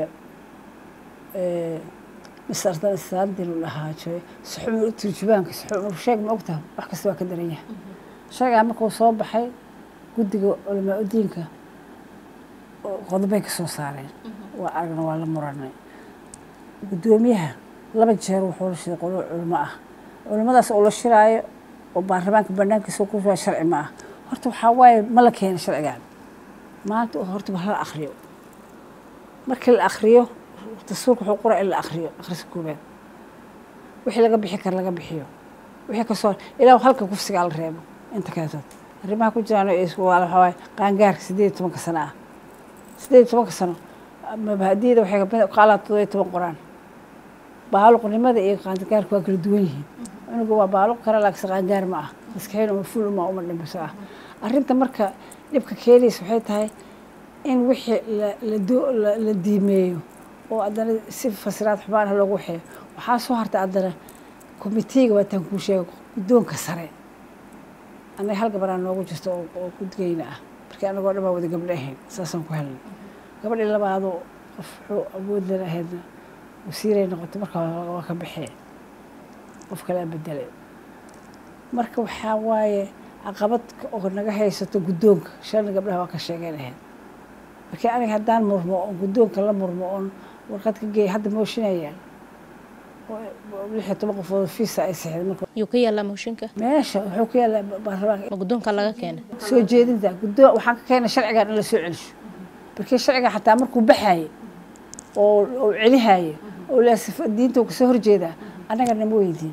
misardan istaandil dhahaajoy suxumur turjubaanka suxumur sheeg ma ogtaha wax kasta waa ka daran yahay sharcigan markuu soo baxay guddiga culamaa udiinka qodobay ka soo saareen waa aragna waa la muranay guddoomiyaha laba jeer wuxuu la shiday qolo culimo ah culimadaas oo la shiraayo oo baarlamaanka banaankiisa ku waa sharci ma ah horta waxaa waaye ma la keena sharcigan maanta horta ba hala akriyo markii la akriyo dastuurka wuxuu qoraa in la akriyo akhriska koobaad wixii laga bixi kara laga bixiyo wixii kasoo ilaa halka kufsigaa la reebo inta kaleetood arrimaha ku jiraan waxaa waaye qaangaarka sideed iyo tobanka sano ah sideed iyo tobanka sano mabahadiyada waxay qaalaan todoba iyo toban qoraan baaluqnimada iyo qaangaarka waa kala duwan yihiin cunuga waa baaluq kara laakiin qaangaar ma ah maskaxeyn uma ful uma uma dhimbiso ah arrinta marka dhibka keenaysa waxay tahay in wixii la diimeeyo oo haddana si fasiraad xumaan ah loogu waxeeyo waxaa soo hartay haddana komitiiga waataan kuu sheega guddoonka sare annaga hal gabaraan noogu jirto oo gudgeyna ah markii anagoo dhan baa wada gabdho ahayn saasaan ku helnay gabadhii labaadoo qof wuxuu awood lana ahaydna wasiiray noqotay marka waa ka baxee qof kalea bedelay marka waxaa waaye caqabad oo naga haysato guddoonka shalna gabdhaha waa ka sheegeyn ahayd markii aniga haddaan murmo oon guddoonka la murmo oon warqad ka geeya hadda mooshinayaan lix iyo toban qofood fiisa ay sixday marka yuu ka yaallaa mooshinka meesha wuxuu ka yaallaa baarlamaanka ma guddoonka laga keena soo jeedinta guddoon waxaan ka keenay sharcigan in la soo celisho markii sharciga xataa markuu baxaaye oo oo celihaye oo laasif diinta uu kasoo horjeedaa annaga nama weydiin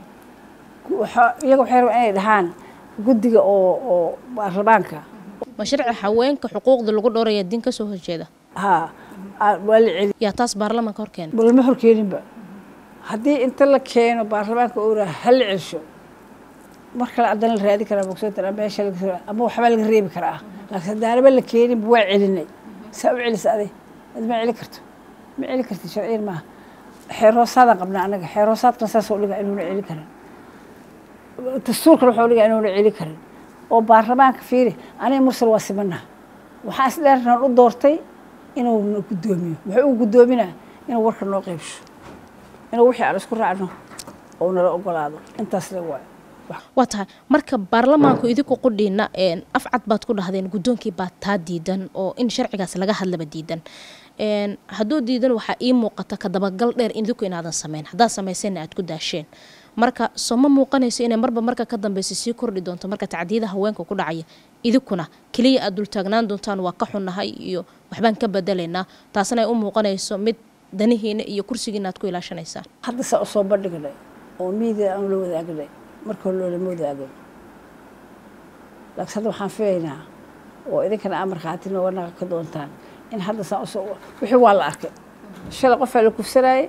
iyaga waxay rabaan inay dhahaan guddiga oo oo baarlamaanka ma sharci haweenka xuquuqda lagu dhowraya diin kasoo horjeeda haa waa la celi yaa taas baarlamaanka hor keena lama horkeeninba haddii inta la keeno baarlamaanka uu raha ha la celsho mar kale haddana la raadi karaa bogsoontan meesha ama waxbaa laga reebi karaa laakiin haddaanaba la keeninba waa celinay saa u celisa aday ad ma celi karto ma celi karti sharciyan maaha xeer hoosaadaan qabnaa annaga xeer hoosaadkana saasoo dhiga inuuna celi karin dastuurkana waxuu dhiga inuuna celi karin oo baarlamaanka fiiri aniga mursal waa simanaha waxaa isdheernan u doortay inuu guddoomiyo muxuu u guddoominaa inuu warka noo qeybsho inuu wixii aan isku raacno oo nala ogolaado intaas le waayo waa tahay marka baarlamaanku idinku qudhiina afcad baad ku dhahdeen guddoonkii baa taa diidan oo in sharcigaas laga hadlaba diidan hadduu diidan waxaa ii muuqata ka dabagal dheer idinku inaadan sameyn haddaad samayseenna aad ku daasheen marka soo ma muuqanayso inay marba marka ka dambeysa sii kordhi doonto marka tacdiyada haweenka ku dhacaya idinkuna keliya aad dultaagnaan doontaan waa ka xunnahay iyo waxbaan ka bedelaynaa taasna ay u muuqanayso mid danihiina iyo kursigiina aad ku ilaashanaysaan hadda saa usoo bandhignay oo miidia aan la wadaagnay marka hore loolama wadaagin laakiin hadda waxaan filaynaa oo idinkana aa markhaati nooga naqa ka doontaan in hadda saa usoo wixii waa la arkay shalay qofaa la kufsanaayay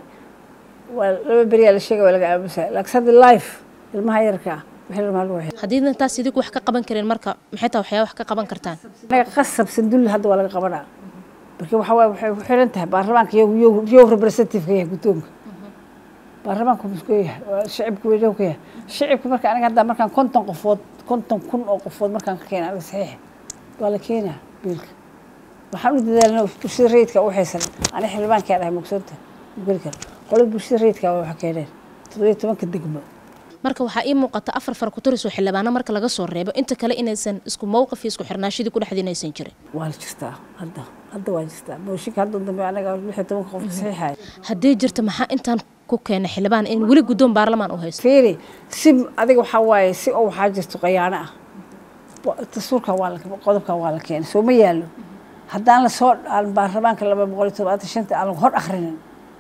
waa laba beriyaa la sheegay waa laga aamusaya laakiin hadda life ilmaha yarka ah wixii ilmaha lagu waxay haddiidna taas idinku wax ka qaban kareen marka maxay taa waxyaa wax ka qaban kartaan anaga qasab sandulle hadda waa laga qabanaa marka waxaa waaye waxay ku xiran tahay baarlamaanka yow yow yow representative-ka yahay guddoonka baarlamaanku muskuu yahay waa shicibka weynow ka yahay shicibka marka aniga hadda markaan konton qofood konton kun oo qofood markaan ka keena aniga saxiixa waa la keenaa biilka waxaan u dadaalna bulshada rayidka u haysan ani xildhibaankaa dhahay mugsoonta geli kara qolada bulshada rayidka waa waxa keeneen toddobiyo tobanka degmo marka waxaa ii muuqata afar far ku tarisoo xildhibaano marka laga soo reebo inta kale inaysan isku mowqif iyo isku xirnaashadii ku dhexdiin aysan jirin waa la jirtaa hadda hadda waa jirtaa mooshinka hadda dambe anaga lix iyo tobanka qof saxiixaya haddii jirta maxaa intaan ku keena xildhibaan in weli guddoon baarlamaan u haysto fiiri si adiga waxaa waaye si oo waxaa jirto qayaano ah dastuurkan waa qodobkan waa la keenay soo ma yaallo haddaan lasoo aan baarlamaanka laba boqol iyo todobaatan shanta aan hor akhrinin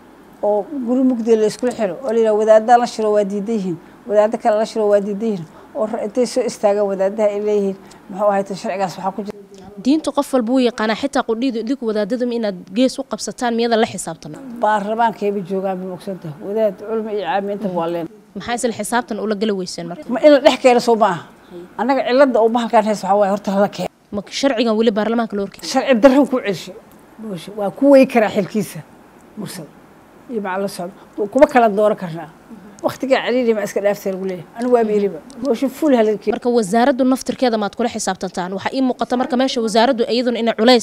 oo guri mugdi la iskula xiro oo layidhaha wadaadaan la shiro waa diidan yihiin wadaado kale la shiro waa diidan yihiin oo intay soo istaagaan wadaadaha ay leeyihiin muxuu ahayta sharcigaas waxaa ku jira diinta qof walba wuu yaqaanaa xitaa qudhiidu idinku wadaadadum inaad gees u qabsataan miyada la xisaabtana baarlamaankayba joogaan bay ogsantaha wadaad culmi iyo caami intaba waa leen maxaa isla xisaabtan ula gala weyseen marka ma in la dhex keeno soo ma aha annaga cilada oo bahalkaan haysa waxaa waaye horta lala keeno ma sharcigan weli baarlamaanka loo horkey sharci darro ku celshay booshe waa ku wey karaa xilkiisa mursal iyo maca la socdo kuma kala dooran karnaa waktigaa celiili ma iska dhaaftay lagu leeyahay anigu waaba iriba booshe fuul halaga keeno marka wasaaraddu naftirkeeda maad kula xisaabtantaan waxaa ii muuqata marka meesha wasaaraddu iyaduna inay culays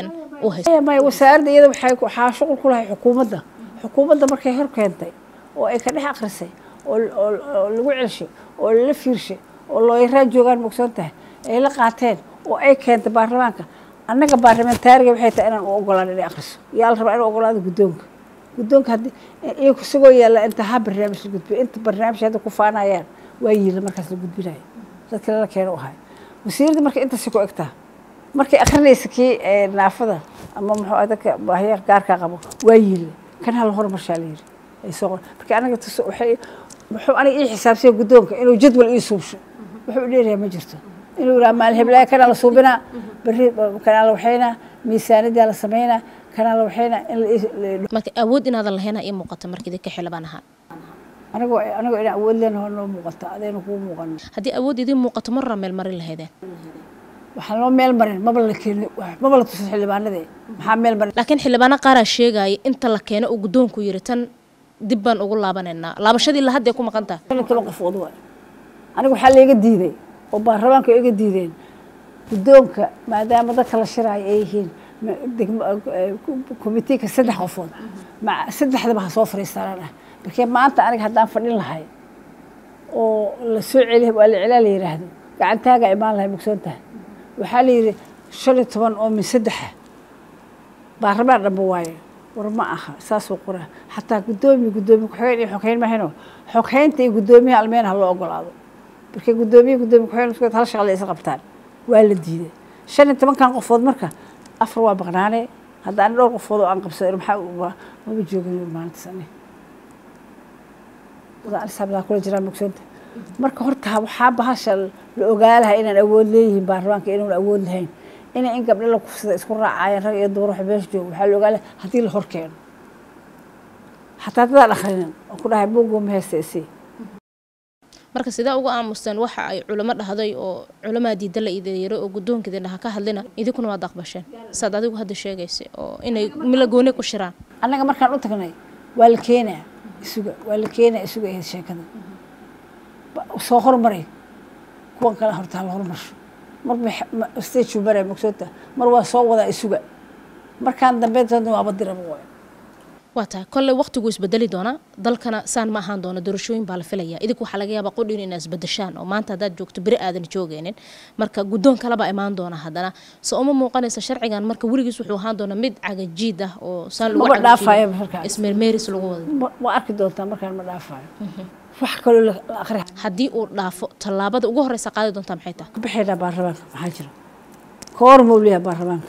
u hayso maya maya wasaaradda iyada waxay waxaa shuqul ku lahay xukuumadda xukuumadda markay hor keentay oo ay ka dhex akhrisay oo oo lagu celshay oo lala fiirshay oo looyaraa joogaan mogsoon tahay ay la qaateen oo ay keentay baarlamaanka annaga baarlamentaariga waxay tahay inaan u ogolaan inay akhriso yaa la rabaa inuu ogolaado guddoonka guddoonka haddii iyagu isagoo yaalla inta ha barnaamij la gudbiyo inta barnaamij hadda ku faanayaan waa yiila markaas la gudbinayo dadka lala keeno u ahay wasiiradda marka intaasi ku egtaa markay akrinaysa kii naafada ama muxuu dadka baahiya gaarkaa qabo waa yiila kan hala hormarshaa la yiri ay soo qor marka anaga tus waxay muxuu aniga ii xisaabsiya guddoonka inuu jadwal ii suubsho wuxuu dheerayaa ma jirto inuu yidhaha maalin heblaaya kanaa la suubinaa berri kanaa la waxaynaa miisaanidaa la samaynaa kanaa la waxaynaa in marka awood inaadan lahayna ii muuqata marka idinka xildhibaan ahaan anigoo anigoo inaan awood leenaho noo muuqata adayna kuu muuqan haddii awood idiin muuqato marraa meel marin lahaydeen waxaan loo meel marin maba la keeni maba la tusin xildhibaanadee maxaa meel marin laakiin xildhibaano qaaraa sheegaya inta la keeno uu guddoonku yiri tan dib baan ugu laabanaynaa laabashadii la hadday ku maqan tahay shan iyo toban qofood waay aniga waxaa layga diiday oo baarlamaanka iga diideen guddoonka maadaama dadka la shiraayo ay yihiin komitiinka saddex qofood saddexdaba ha soo fariistaanaan ah markee maanta aniga haddaan fadhin lahay oo la soo celi waa la celaa la yidhaahdo gacantaagaa imaan lahay mugsoon tahay waxaa la yidhi shan iyo toban oo min saddexa baarlamaan dhanba waaye war ma aha saasuu qoraa xataa guddoomiye guddoomiye ku-xigeen iyo xoghayn mahayno xoghaynta iyo guddoomiyaha almeen ha loo ogolaado markay guddoomiye guddoomiye ku-xigeen isku hal shaqle is qabtaan waa la diiday shan iyo tobankan qofood marka afar waa baqnaane haddaan dhowr qofood oo aan qabsado maxaa maba joogin maalintaas ani anisaabdaa kula jiraan mugsoonta marka horta waxaa bahasha la ogaalaha inaan awood leeyihiin baarlamaanka inuun awood lahayn inay in gabdho la kufsada isku raacayaan rag iyo dumar wax meesha jooga waxaa la ogaalaha haddii la hor keeno xataa dadaan akhrinin oo ku dhahay buugoo ma haysta isii marka sidee uga aamusteen waxa ay culamo dhahday oo culamaa diida la ideeyaro oo guddoonkeeda dhaha ka hadlina idinkuna waad aqbasheen saad adigu hadda sheegaysay oo inay mila gooni ku shiraan annaga markaan u tagnay waa la keenaa isuga waa la keenaa isuga ahayd sheekada soo hormaray kuwan kale horta hala hormarsho marba stage maray mogsoota mar waa soo wadaa isuga markaan dambeyntoodna waaba diraba waay waa tahay kolley waqtigu isbedeli doonaa dalkana saan ma ahaan doona doorashooyin baa la filaya idinku waxaa laga yaabaa qodhin inaa isbedeshaan oo maanta haddaad joogto beri aadan joogeynin marka guddoon kalebaa imaan doona haddana se uma muuqanaysa sharcigan marka weligiis wuxuu ahaan doonaa mid cagajiid ah oo saan lagu maba dhaafaya markaas ismeermeeris lagu wada Ma- waa arki doontaa markaan ma dhaafayo wax kaloo la la akhri haddii uu dhaafo tallaabada ugu horeysa qaadi doontaa maxay tahay ka bixaynaa baarlamaanka maxaa jira koor mawliya baarlamaanka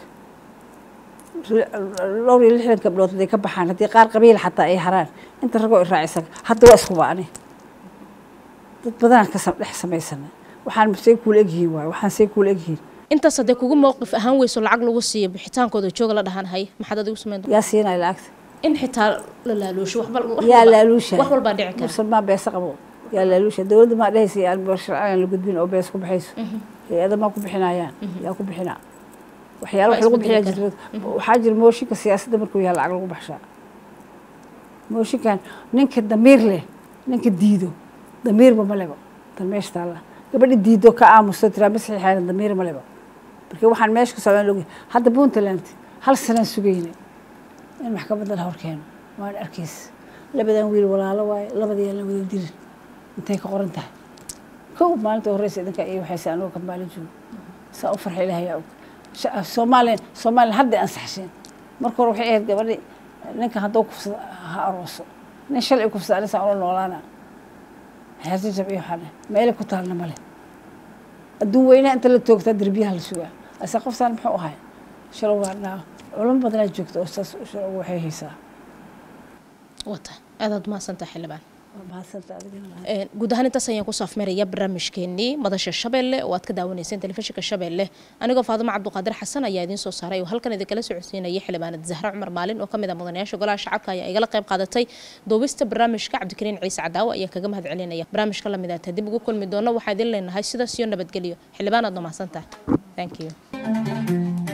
dhowr iyo lixdan gabdhood haday ka baxaan haddii qaar qabiil xataa ay haraan inta ragoo iraacisan hadda waa isku baani dad badanaan ka sam- dhex samaysana waxaan say kuula egyihiin waayo waxaan say kuula egyihiin intaas haddee kugu mowqif ahaan weyso lacag lagu siiyo bixitaankooda jooga la dhahaan hay maxaad adigu samayn doontaa yaa siinaya lacagta in xitaa la laaluusho waxba wax yaa walba- laaluusha wax walbaa dhici kara musulmaan beesa qabo yaa laaluusha dowladda maa dhehaysa yaa sharcigan la gudbin oo bees ku baxayso hay-ada maa ku bixinayaan yaa ku bixinaa waxyaala wax Waa lagu isbedeli bixiyaa jirta waxaa jira mooshinka siyaasadda markuu yahay lacag lagu baxshaa mooshinkan ninka damiir leh ninka diido damiirba ma leba tan meesha taalla gabadha diido ka aamusto tiraa ma saxiixayna damiir ma leba marka waxaan meesha ku socdaan log hadda puntland hal sanaan sugayna in maxkamadda la horkeeno waan arkaysa labadan wiil walaalo waaye labadii la wada dirin intay ka qoran tahay kow maalinta horeysa idinka iyo waxayse anuu ka maalin joogo saa u farxa ilaahay yaa og Sha- soomaaliya soomaaliya hadday ansaxsheen marka hore waxay ahayd gabadhi ninka hadduu kufsado ha arooso nin shalci kufsada anisaa ula noolaana xeerjajab iyo waxaa dheh meelay ku taalna male adduun weynaha inta la toogtaa derbiyaha la sugaa ase qoftaan muxuu ahay shalow waa dhaa culamo badanaa joogta oo saas shalow waxay haysaa wata aadaad mahadsantaha xildhibaan waa mahadsanta adigana Een, guud ahaan intaas ayaan kusoo afmeeraya barnaamijkeenii madasha shabeelle oo aad ka daawanayseen telefishinka shabeelle anigoo faadimo cabduqaadir xasan ayaa idiin soo saaray oo halkan idinkala socodsiinaya xildhibaanad zahra cumar maalin oo kamid ah mudanayaasha golaha shacabka ayaa igala qayb qaadatay duubista barnaamijka cabdikariin ciise cadaawo ayaa kaga mahad celinaya barnaamijka lamid ah dib ugu kulmi doono waxaa idin leenahay sidaas iyo nabadgelyo xildhibaanaad noo mahadsantahay thank you